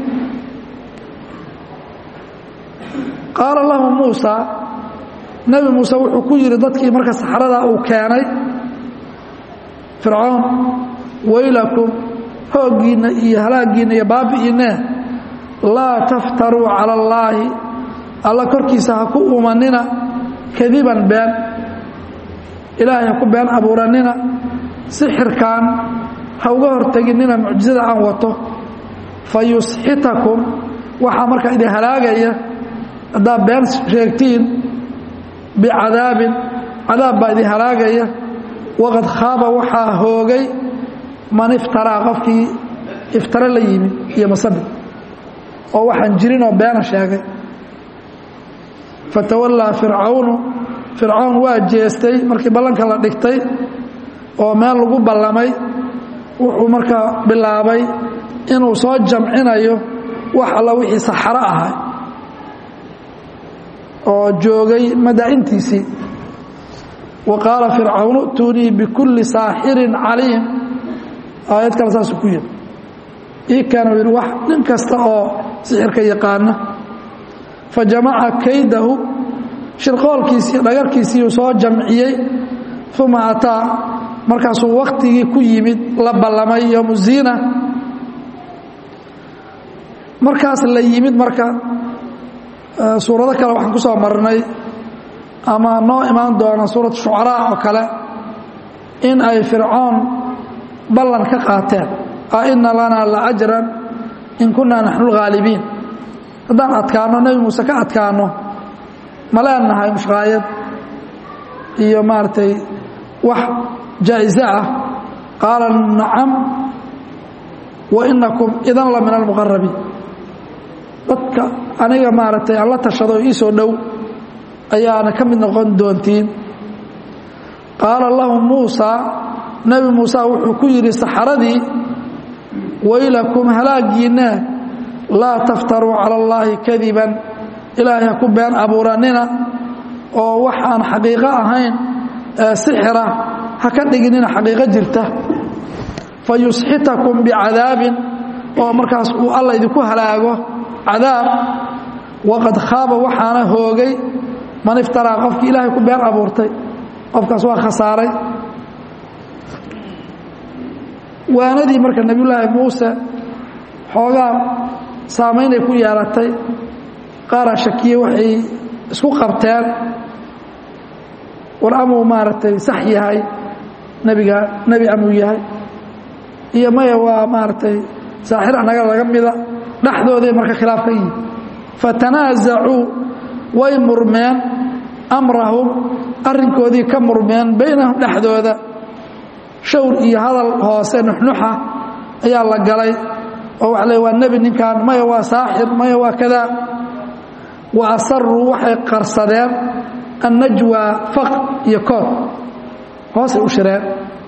qaala lahu muusa nebi muuse wuxuu ku yidhi dadkii marka saxradaa uu keenay fircoon waylakum hooggiinna iyo halaaggiinna iyo baabi'iinne laa taftaruu cala allaahi alla korkiisa ha ku umanina kadiban been ilaahay ha ku been abuuranina sixirkan ha uga horteginnina mucjisada aan wato fa yusxitakum waxaa markaa idin halaagaya haddaad been sheegtiin bicadaabin cadaab baa idin halaagaya waqad khaaba waxaa hoogay man iftaraa qofkii iftare la yimid iyo masabi oo waxaan jirinoo beena sheegay fatawallaa fircawnu fircawn waa jeestay markii ballanka la dhigtay oo meel lagu ballamay wuxuu markaa bilaabay inuu soo jamcinayo wax alla wixii saxaro ahay oo joogay madaa'intiisii wa qaala fircawnu ituunii bikulli saaxirin caliim aayad kale saasuu ku yidhi ii kaana yidhi wax nin kasta oo sixirka yaqaana fa jamaca kaydahu shirqoolkiisii dhagarkiisiiuu soo jamciyey uma ataa markaasuu wakhtigii ku yimid la ballamay yowmu ziina markaas la yimid marka suurado kale waxaan ku soo marnay ama noo imaan doona suurat shucaraa oo kale in ay fircoon ballan ka qaateen a ina lanaa la ajran in kunaa naxnu lghaalibiin haddaan adkaano nebi muuse ka adkaano ma leenahay mushqaayad iyo maaragtay wax jaa'iso ah qaala nacam wa inakum idan la min almuqarabiin dadka aniga maaragtay aan la tashado ii soo dhow ayaana ka mid noqon doontiin qaala lahu muusa nebi muuse wuxuu ku yidhi saxaradii waylakum halaagiinna laa taftaruu cala allaahi kadiban ilaahay ha ku been abuuranina oo waxaan xaqiiqo ahayn ee sixira ha ka dhiginina xaqiiqo jirta fa yusxitakum bicadaabin oo markaas uu alla idinku halaago cadaab waqad khaaba waxaana hoogay man iftaraa qofkii ilaahay ku been abuurtay qofkaas waa khasaaray waanadii marka nebiyullaahi muuse xoogaa saamaynay ku yeelatay qaaraa shakiye waxay isku qabteen war amuu maaragtay sax yahay nebiga nebi amuu yahay iyo maya waa maaragtay saaxir anaga laga mida dhexdooday marka khilaaf ka yihi fatanaasacuu way murmeen amrahum arrinkoodii ka murmeen baynahum dhexdooda shawr iyo hadal hoose nuxnuxa ayaa la galay oo waxa le waa nebi ninkan maya waa saaxir maya waa kadaa wa asaruu waxay qarsadeen annajwa faq iyo kood hoosay u shireen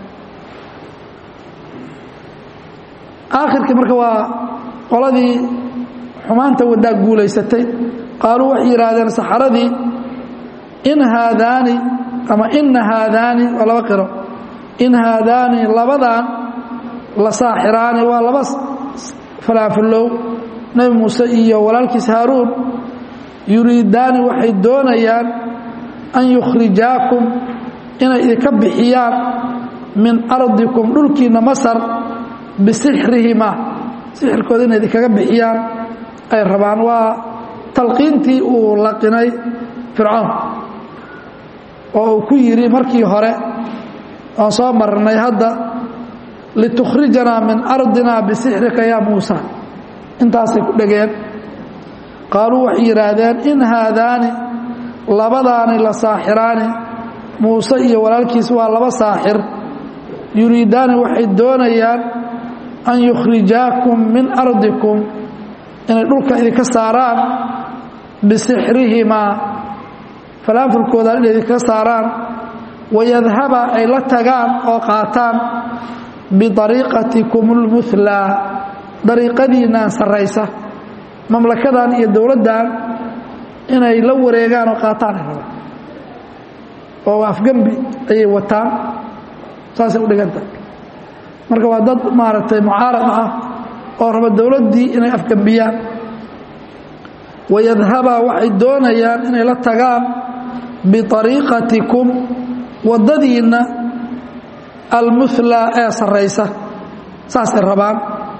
aakhirkii marka waa qoladii xumaanta wadaa guulaysatay qaaluu waxay yidhaahdeen saxaradii in haadaani ama ina haadaani waa laba qiro in haadaani labadan la saaxiraani waa laba falaafullow nebi muuse iyo walaalkiis haaruun yuriidaani waxay doonayaan an yukhrijaakum inay idinka bixiyaan min ardikum dhulkiinna masar bisixrihima sixirkooda inay idinkaga bixiyaan ay rabaan waa talqiintii uu laqinay fircoon oo uu ku yidhi markii hore aan soo marnay hadda litukhrijanaa min ardina bisixrika yaa muusa intaasay ku dhegeen qaaluu waxay yidhaahdeen in haadaani labadaani la saaxiraani muuse iyo walaalkiis waa laba saaxir yuriidaani waxay doonayaan an yukhrijaakum min ardikum inay dhulka idinka saaraan bisixrihimaa falaanfulkooda inay idinka saaraan wayadhaba ay la tagaan oo qaataan biariiqatikum اlmulaa dariiqadiinaan sarraysa mamlakadan iyo dowladdan inay la wareegaan oo qaataan ay rabaan oo afgembi ayay wataan saasay u dhiganta marka waa dad maaragtay mucaarad ah oo raba dowladdii inay afgembiyaan wayadhaba waxay doonayaan inay la tagaan biariiqatikum waddadiinna almulaa ee sarraysa saasay rabaan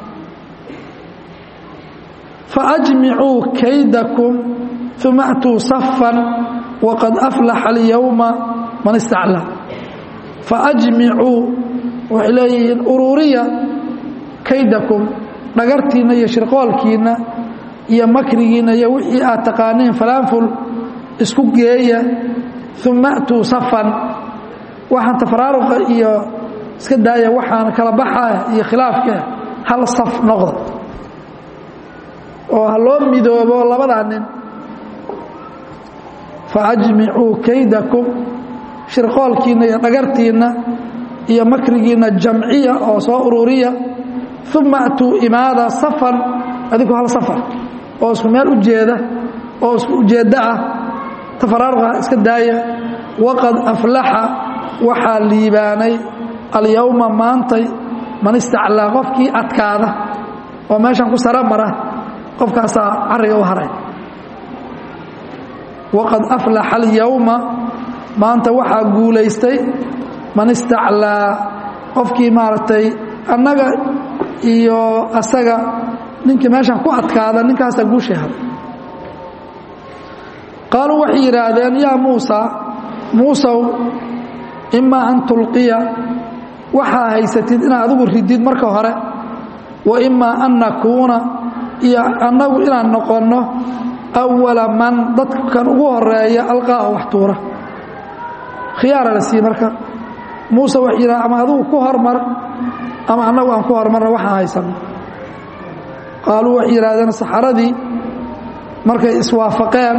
faajmicuu kaydakum uma atuu safan waqad aflaxa alyowma man istaclaa faajmicuu waxay leeyihiin uruuriya kaydakum dhagartiinna iyo shirqoolkiinna iyo makrigiinna iyo wixii aad taqaaniin falaanful isku geeya uma atuu safan waxaan tafaraaruqa iyo iska daaya waxaan kala baxaa iyo khilaafka hal saf noqda oo ha loo midoobo labadaa nin faajmicuu kaydakum shirqoolkiinna iyo dhagartiinna iyo makrigiinna jamciya oo soo ururiya uma atuu imaada safan adigu hal safar oo isku meel u jeeda oo isku ujeeddo ah tafaraaruqa iska daaya waqad aflaxa waxaa liibaanay alyowma maantay man istaclaa qofkii adkaada oo meeshan ku sara mara qofkaasaa cariga u haray waqad aflaxa alyowma maanta waxaa guulaystay man istaclaa qofkii maaragtay annaga iyo asaga ninkii meeshan ku adkaada ninkaasaa guushay haray qaaluu waxay yidhaahdeen yaa muusa muusow imaa an tulqiya waxaa haysatid inaad adigu ridid marka hore wa imaa an nakuuna iyo annagu inaan noqonno awala man dadkan ugu horeeya alqaa oo wax tuura khiyaara la siiye marka muuse waxay yidhaha ama adigu ku hormar ama annagu aan ku hormarna waxaan haysanno qaaluu waxay yidhahdeen saxaradii markay iswaafaqeen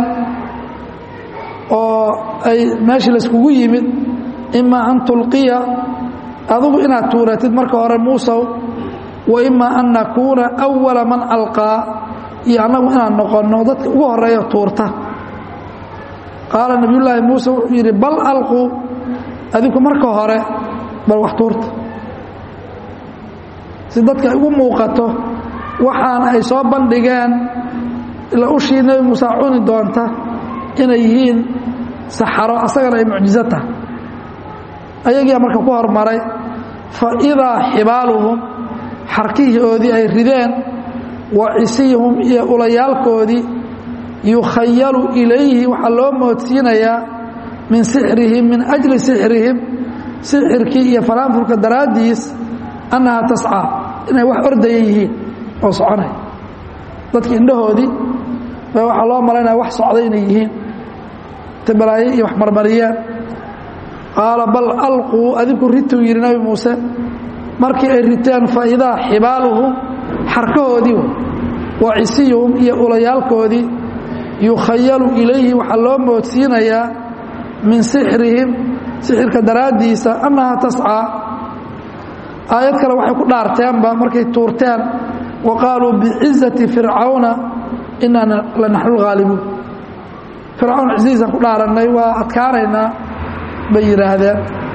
oo ay meeshii layskugu yimid imaa an tulqiya adigu inaad tuuratid marka hore muusow wa imaa an nakuuna awala man alqaa iyo annagu inaan noqonno dadka ugu horeeya tuurta qaala nabiyullaahi muuse wuxuu yidhi bal alquu adinku marka hore bal wax tuurta si dadka ay ugu muuqato waxaan ay soo bandhigeen ila ushii nebi muuse cuni doonta inay yihiin saxaro asagana ay mucjizo tahay ayagiia marka ku hormaray fa idaa xibaaluhum xarkihoodii ay rideen wa cisiyhum iyo ulayaalkoodii yukhayalu ilayhi waxaa loo moodsiinayaa min sixrihim min ajli sixrihim sixirkii iyo faraanfurka daraaddiis annahaa tascaa inay wax ordaya yihiin oo soconay dadki indhahoodii ba waxaa loo malaynaya wax socday inay yihiin tabalaaye iyo wax marmariyeen qaala bal alquu adinku rituu yidhi nabi muuse markii ay riteen fa idaa xibaaluhum xarkahoodii wa cisiyuhum iyo ulayaalkoodii yukhayalu ilayhi waxaa loo moodsiinayaa min sixrihim sixirka daraaddiisa annahaa tascaa aayad kale waxay ku dhaarteenba markay tuurteen wa qaaluu bicizati fircawna inaa la naxnu lhaalibuun fircawn cisihiisaan ku dhaarannay waa adkaanaynaa bay yidhaahdeen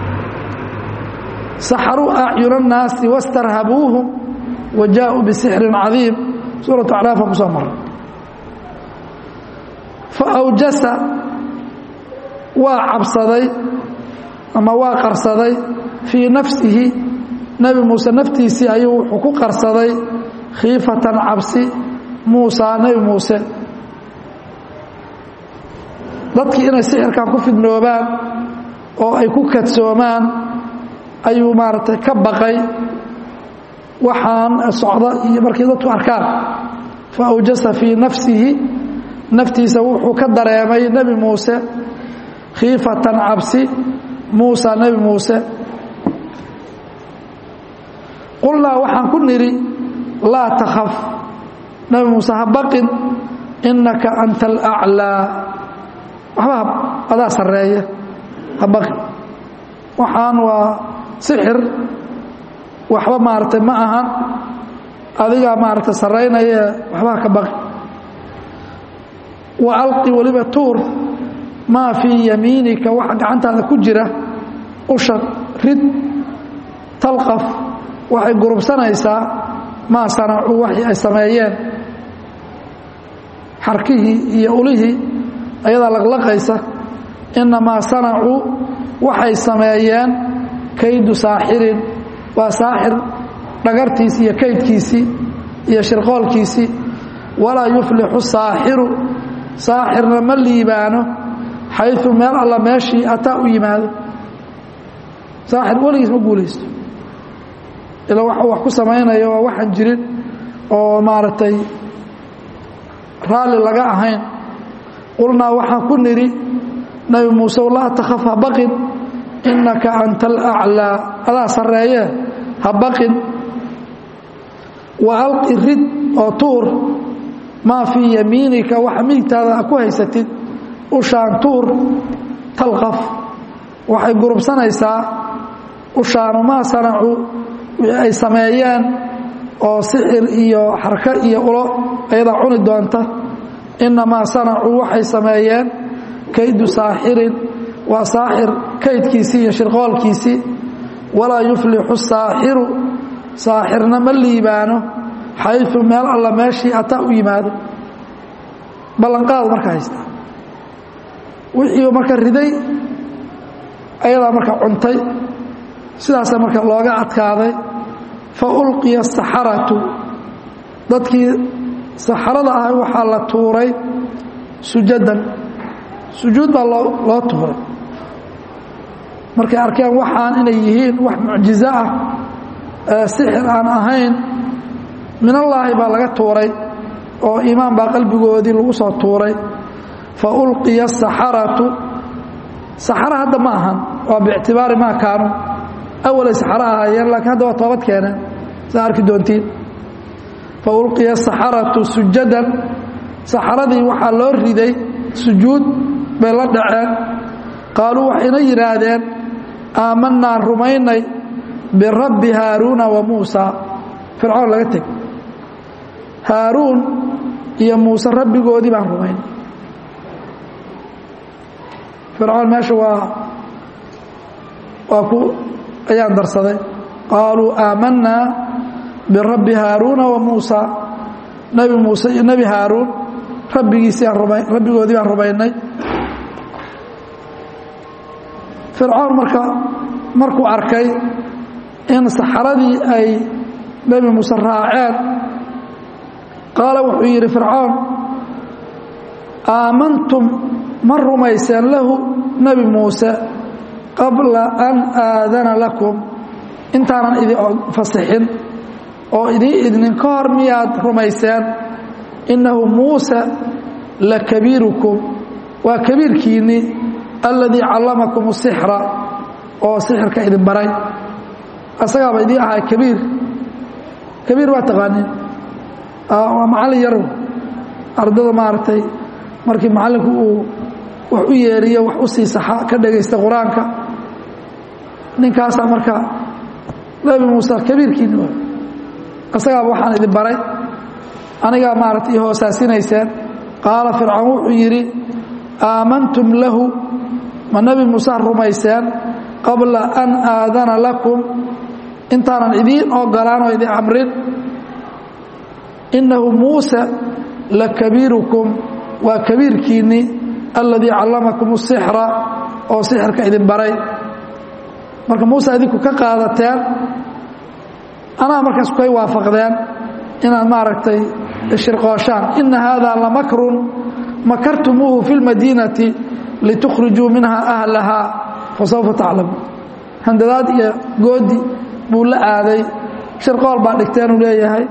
saxaruu acyuna الnaasi wastarhabuuhum wa jaaءuu bisixrin cadiim suuratu acraafaan ku soo maray faawjasa waa cabsaday ama waa qarsaday fii nafsihi nebi muuse naftiisii ayuu wuxuu ku qarsaday khiifatan cabsi muusaa nebi muuse dadkii inay sixirkan ku fidnoobaan oo ay ku kadsoomaan ayuu maaragtay ka baqay waxaan socda iyo markay dadku arkaan fa awjasa fii nafsihi naftiisa wuxuu ka dareemay nebi muuse khiifatan cabsi muusa nebi muuse qulnaa waxaan ku nidhi laa takhaf nebi muuse ha baqin innaka anta alaclaa waxba adaa sarreeya ha baqin waxaan waa sixir waxba maaragtay ma ahan adigaa maaragtay sarraynaya waxbaa ka baqi wa alqi weliba tuur maa fii yamiinika waxa gacantaada ku jira usha rid talqaf waxay gurubsanaysaa maa sanacuu waxii ay sameeyeen xarkihii iyo ulihii ayadaa laqlaqaysa innamaa sanacuu waxay sameeyeen kaydu saaxirin waa saaxir dhagartiisi iyo kaydkiisii iyo shirqoolkiisii walaa yuflixu saaxiru saaxirna ma liibaano xayu meel alla meeshii ataa u yimaado saaxir weligiis ma guulaysto ila waxuu wax ku samaynayo waa waxaan jirin oo maaragtay raalli laga ahayn qulnaa waxaan ku nidhi nebi muuse laa takhaf ha baqin innaka anta alaclaa adaa sarreeye ha baqin wa alqi rid oo tuur maa fii yamiinika waxa midigtaada ku haysatid ushaan tuur talqaf waxay gurubsanaysaa ushaanu maa sanacu wixii ay sameeyeen oo sixir iyo xarko iyo ulo ayadaa cuni doonta innamaa sanacuu waxay sameeyeen kaydu saaxirin waa saaxir kaydkiisii iyo shirqoolkiisii walaa yuflixu saaxiru saaxirna ma liibaano xayu meel alla meeshii ataa u yimaado ballanqaadu marka haystaa wixii marka riday ayadaa marka cuntay sidaasa marka looga adkaaday fa ulqiya asaxaratu dadkii saxarada ah waxaa la tuuray sujadan sujuud baa loo loo tuuray markay arkeen waxaan inay yihiin wax mucjizo ah sixir aan ahayn minallaahi baa laga tuuray oo iimaan baa qalbigoodii lagu soo tuuray fa ulqiya asaxaratu saxaro hadda ma ahan waa biictibaari maa kaanu awalay saxaro ahaayeen laakiin hadda waa toobad keeneen saa arki doontiin fa ulqiya asaxaratu sujadan saxaradii waxaa loo riday sujuud bay la dhaceen qaaluu waxayna yidhaahdeen aamanaan rumaynay birabbi haaruuna wa muusa fircoon laga teg haaruun iyo muuse rabbigoodii baan rumaynay fircoon meesha waa waa ku ayaan darsaday qaaluu aamanaa birabbi haaruuna wa muusa nebi muuse iyo nebi haaruun rabbigiisii aan ruma rabbigoodii baan rumaynay fircoon marka markuu arkay in saxaradii ay nebi muuse raaceen qaala wuxuu yidhi fircoon aamantum ma rumayseen lahu nebi muuse qabla an aadana lakum intaanan idin fasixin oo idiin idnin ka hor miyaad rumayseen innahu muuse la kabiirukum waa kabiirkiinnii alladii callamakum sixra oo sixirka idin baray asagaaba idiin ahaa kabiir kabiir waa taqaaniin waa macallin yarow ardada maaragtay markii macallinku uu wax u yeeriyo wax u sii saxa ka dhegaysta qur-aanka ninkaasaa marka nebi muuse kabiirkiinni waa asagaaba waxaan idin baray anigaa maarata i hoosaasinayseen qaala fircoon wuxuu yidhi aamantum lahu ma nebi muuse rumayseen qabla an aadana lakum intaanan idiin ogolaan oo idin amrin innahu muuse la kabiirukum waa kabiirkiinnii alladii callamakum sixra oo sixirka idin baray marka muuse idinku ka qaadateen anaa markaas kay waafaqdeen inaad maaragtay shirqooshaan ina haadaa lamakrun makartumuuhu fi lmadiinati litukhrijuu minha ahlahaa fasawfa taclamuun handadaad iyo goodi buu la aaday shirqool baa dhigteenuu leeyahay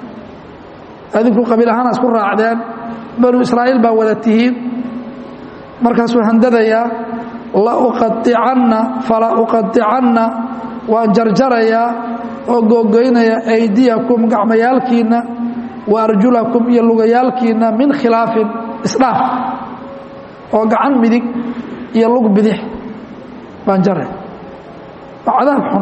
adinku qabiil ahaan isku raacdeen banu israa'iil baa wada tihiin markaasuu handadayaa la uqaicanna fala uqaicanna waan jarjarayaa oo googoynaya aydiyakum gacmayaalkiinna wa arjulakum iyo lugayaalkiinna min khilaafin isdhaaf oo gacan midig iyo lug bidix baan jaray waa cadaab xun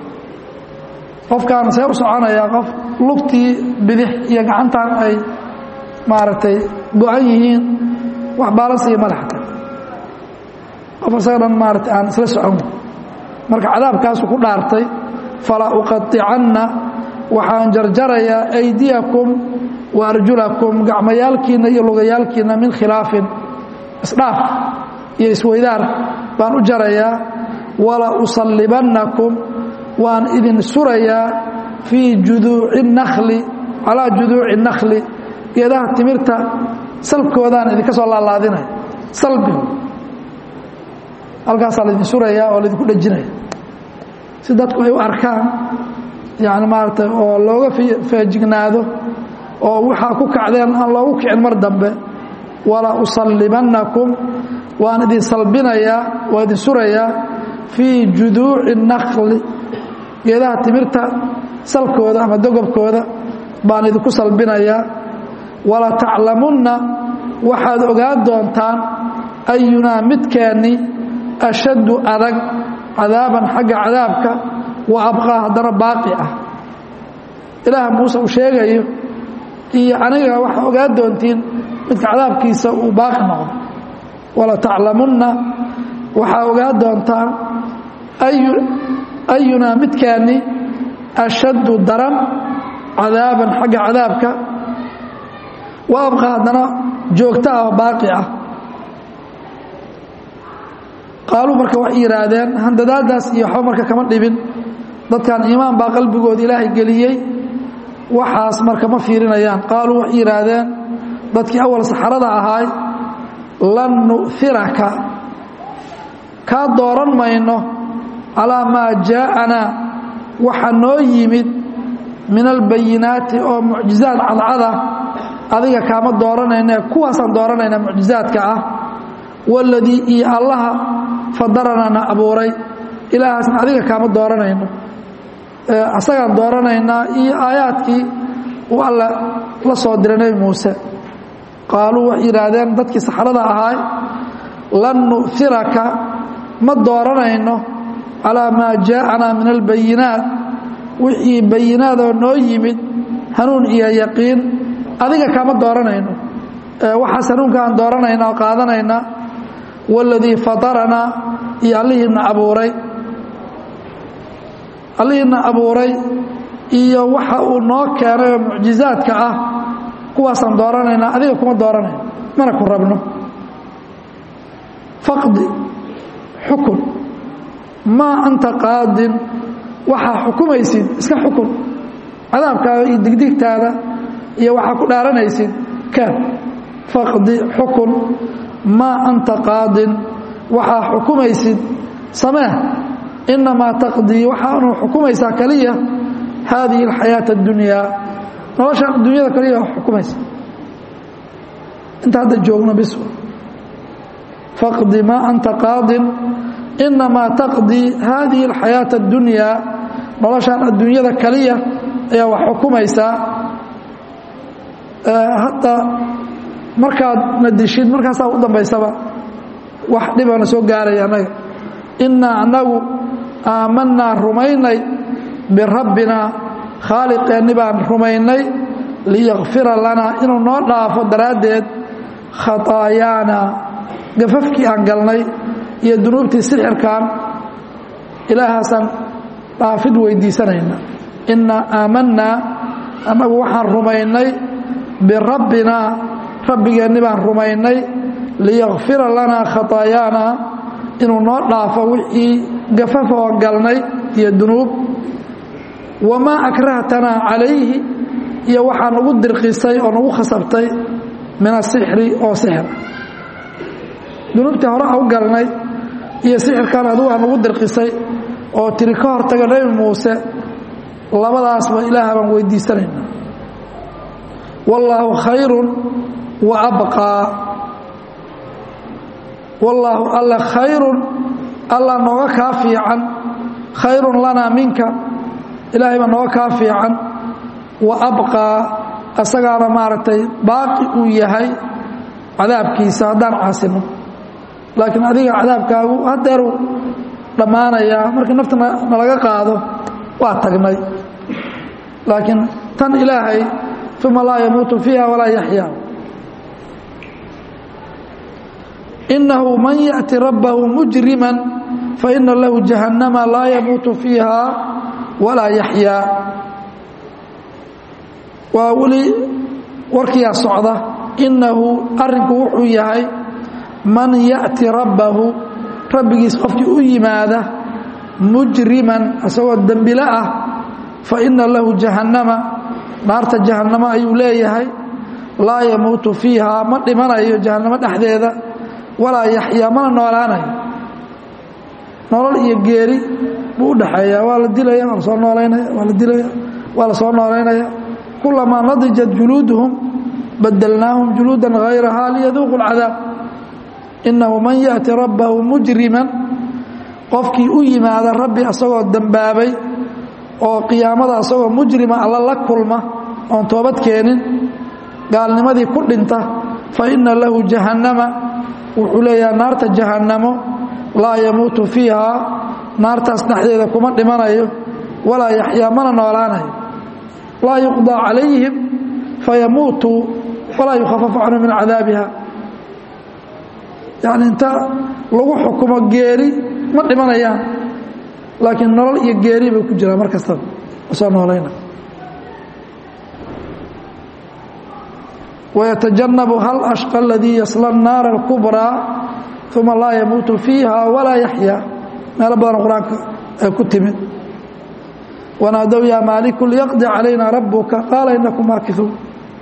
qofkaan see u soconayaa qof lugtii bidix iyo gacantan ay maaragtay go-an yihiin wax baalansiiyo madaxta qof isaga dhan maarata aan isla socon marka cadaabkaasu ku dhaartay falaa uqaicanna waxaan jarjarayaa aydiyakum wa arjulakum gacmayaalkiinna iyo lugayaalkiinna min khilaafin isdhaaf iyo isweydaar baan u jarayaa wala usallibannakum waan idin surayaa fii juduuci nakli calaa juduuci nakli geedaha timirta salkoodaan idinka soo laalaadinaya salbigu halkaasaa laydin surayaa oo laydinku dhejinaya si dadku ay u arkaan yani maaragtay oo looga feejignaado oo waxaa ku kacdeen aan loogu kicin mar dambe wala usallibannakum waan idin salbinayaa waa idin surayaa fii juduuci nakli geedaha timirta salkooda ama dogobkooda baan idinku salbinayaa wala taclamunna waxaad ogaan doontaan ayunaa midkeenni ashaddu adag cadaaban xagga cadaabka wa abqaa haddana baaqi ah ilaaha muuse uu sheegayo iyo aniga waxaa ogaan doontiin midka cadaabkiisa uu baaqi noqdo wala taclamunna waxaa ogaan doontaan ayunaa midkaani ashaddu daran cadaaban xagga cadaabka wa abqa haddana joogto ah oo baaqi ah qaaluu marka waxay yidhaahdeen handadaadaas iyo waxba marka kama dhibin dadkan iimaan baa qalbigooda ilaahay geliyey waxaas marka ma fiirinayaan qaaluu waxay yidhaahdeen dadkii awal saxarada ahaay lan nu'hiraka kaa dooran mayno calaa maa jaa'anaa waxa noo yimid min albayinaati oo mucjizaad cadcada adiga kaama dooranayne kuwaasaan dooranayna mucjizaadka ah waladii iyo allaha fadaranana abuuray ilaahaasna adiga kaama dooranayno asagaan dooranaynaa iyo aayaadkii uu alla la soo diray nebi muuse qaaluu waxay yidhaahdeen dadkii saxrada ahaay lan nu'hiraka ma dooranayno calaa maa jaa'anaa min albayinaat wixii bayinaadoo noo yimid hanuun iyo yaqiin adiga kaama dooranayno waxaas hanuunkaan dooranayna oo qaadanaynaa waladii fadaranaa iyo allihiina abuuray allihiina abuuray iyo waxa uu noo keenay oo mucjizaadka ah kuwaasaan dooranaynaa adiga kuma dooranayno mana ku rabno faqdi xukun maa anta qaadin waxaa xukumaysid iska xukun cadaabkaaga iyo digdigtaada iyo waxaa ku dhaaranaysid kaan faqdi xukun maa anta qaadin waxaa xukumaysid samee inamaa taqdii waxaanu xukumaysaa keliya haadihi alxayaata اddunyaa noloshaan adduunyada kaliya xukumaysa inta hadda joogno bis faqdi maa anta qaadin inamaa taqdii haadihi alxayaata اddunyaa noloshaan adduunyada kaliya ayaa wax xukumaysaa hadda markaad na dishid markaasaa u dambaysaba wax dhibana soo gaaraya annaga innaa annagu aamanaa rumaynay birabbinaa khaaliqeenni baan rumaynay liyakfira lanaa inuu noo dhaafo daraaddeed khataayaana gafafkii aan galnay iyo dunuubtii sixirkan ilaahaasaan dhaafid weydiisanayna innaa aamanaa annagu waxaan rumaynay birabbinaa rabbigeenni baan rumaynay liyakfira lanaa khataayaana inuu noo dhaafo wixii gafafoo galnay iyo dunuub wamaa akrahtanaa calayhi iyo waxaa nagu dirqisay oo nagu khasabtay min asixri oo sixir dunuubtii hore a u galnay iyo sixirkan adugu aa nagu dirqisay oo tiri ka hortaga nebi muuse labadaasba ilaaha baan weydiisanayna wallaahu khayrun wa abqaa wallaahu alla khayrun alla nooga kaa fiican khayrun lanaa minka ilaahay baa nooga kaa fiican wa abqaa asagaana maaragtay baaqi uu yahay cadaabkiisa haddaan caasino laakiin adiga cadaabkaagu hadeeru dhammaanayaa markii nafta nalaga qaado waa tagnay laakiin tan ilaahay uma laa yamuutu fiiha walaa yaxyaa inahu man yaأti rabbahu mujrima faina lahu jahannama laa yamuutu fiiha walaa yaxyaa waa weli warkiyaa socda inahu arinku wuxuu yahay man yaأti rabbahu rabbigiis qofkii u yimaada mujriman isagoo dembilo ah faina lahu jahannama naarta jahannamo ayuu leeyahay laa yamuutu fiiha ma dhimanayo jahannamo dhexdeeda walaa yaxyaa mana noolaanayo nolol iyo geeri buu u dhaxeeyaa waa la dilaya waa la soo noolaynaya waa la dilaya waa la soo noolaynaya kulamaa nadijat juluuduhum badelnaahum juluudan hayrahaa liyaduuqu اlcadaab inahu man yaأti rabbahu mujriman qofkii u yimaada rabbi asagoo dembaabay oo qiyaamada asagoo mujrima alla la kulma oon toobad keenin gaalnimadii ku dhinta faina lahu jahannama wuxuu leeyaha naarta jahannamo laa yamuutu fiiha naartaas dhexdeeda kuma dhimanayo walaa yaxyaa mana noolaanayo laa yuqضى calayhim fayamuutuu walaa yukhafafu canhu min cadaabiha yani inta lagu xukumo geeri ma dhimanayaan laakiin nolol iyo geeri bay ku jiraan mar kastaba soo noolayna wayatajannabu hal ashqa aladii yasla الnaara اlkubraa uma laa yamuutu fiiha walaa yaxyaa meelo badan qur-aanka ay ku timid wanaadow yaa maaliku liyaqdi calayna rabuka qaala inakum maakiuun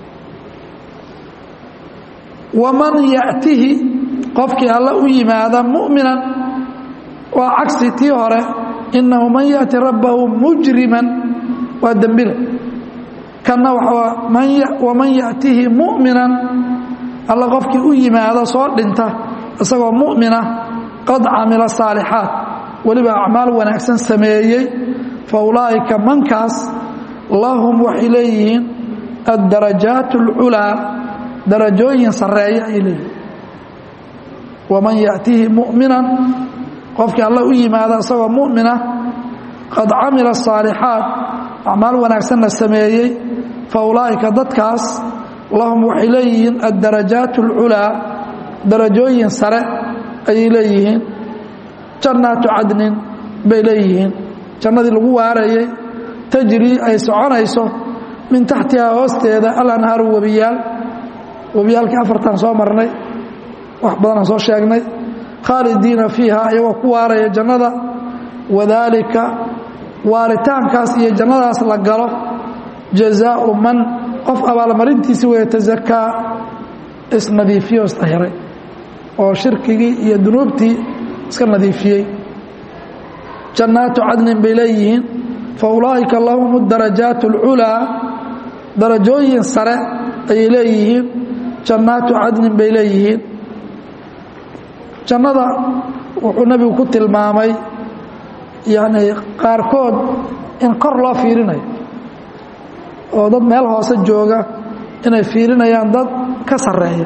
waman ya'tihi qofkii alla u yimaada mu'minan waa cagsi tii hore inahu man yaأti rabbahu mujriman waa dembile kanna waman yaأtihi mu'minan alla qofkii u yimaado soo dhinta isagoo mu'mina qad camila saalixaat weliba acmaal wanaagsan sameeyey fa ulaa'ika mankaas lahum waxay leeyihiin addarajaat اlculaa darajooyin sarreeya ay leeyihiin waman yaأtihi mu'minan qofkii alla u yimaada isagoo mu'mina qad camila saalixaat acmaal wanaagsanna sameeyey fa ulaa'ika dadkaas lahum waxay leeyihiin addarajaat اlculaa darajooyin sare ayay leeyihiin jannaatu cadnin bay leeyihiin jannadii lagu waarayey tajrii ay soconayso min taxtihaa hoosteeda alanhaaru webiyaal webiyaalkii afartan soo marnay wax badanaan soo sheegnay khaalidiina fiiha iyagoo ku waaraya jannada wadaalika waaritaankaas iyo jannadaas la galo jazaau man qof abaalmarintiisi weeye tasakaa isnadiifiyo isdahiray oo shirkigii iyo dunuubtii iska nadiifiyey jannaatu cadnin bay leeyihiin fa ulaa'ika lahum darajaat اlculaa darajooyin sare ayay leeyihiin jannaatu cadnin bay leeyihiin jannada wuxuu nebigu ku tilmaamay yacni qaarkood in kor loo fiirinayo oo dad meel hoose jooga inay fiirinayaan dad ka sarreeya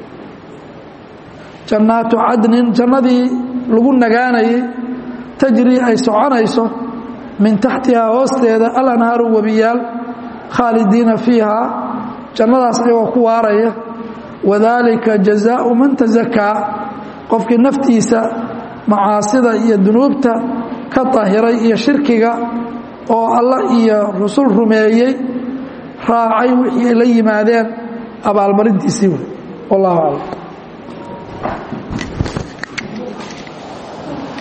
jannaatu cadnin jannadii lagu nagaanayay tajrii ay soconayso min taxtihaa hoosteeda alanhaaru webiyaal khaalidiina fiihaa jannadaas ayagoo ku waaraya wadaalika jazaau man tasakaa qofkii naftiisa macaasida iyo dunuubta ka dahiray iyo shirkiga oo alla iyo rusul rumeeyey raacay wixii ay la yimaadeen abaalmarintiisii wey wallahu aclam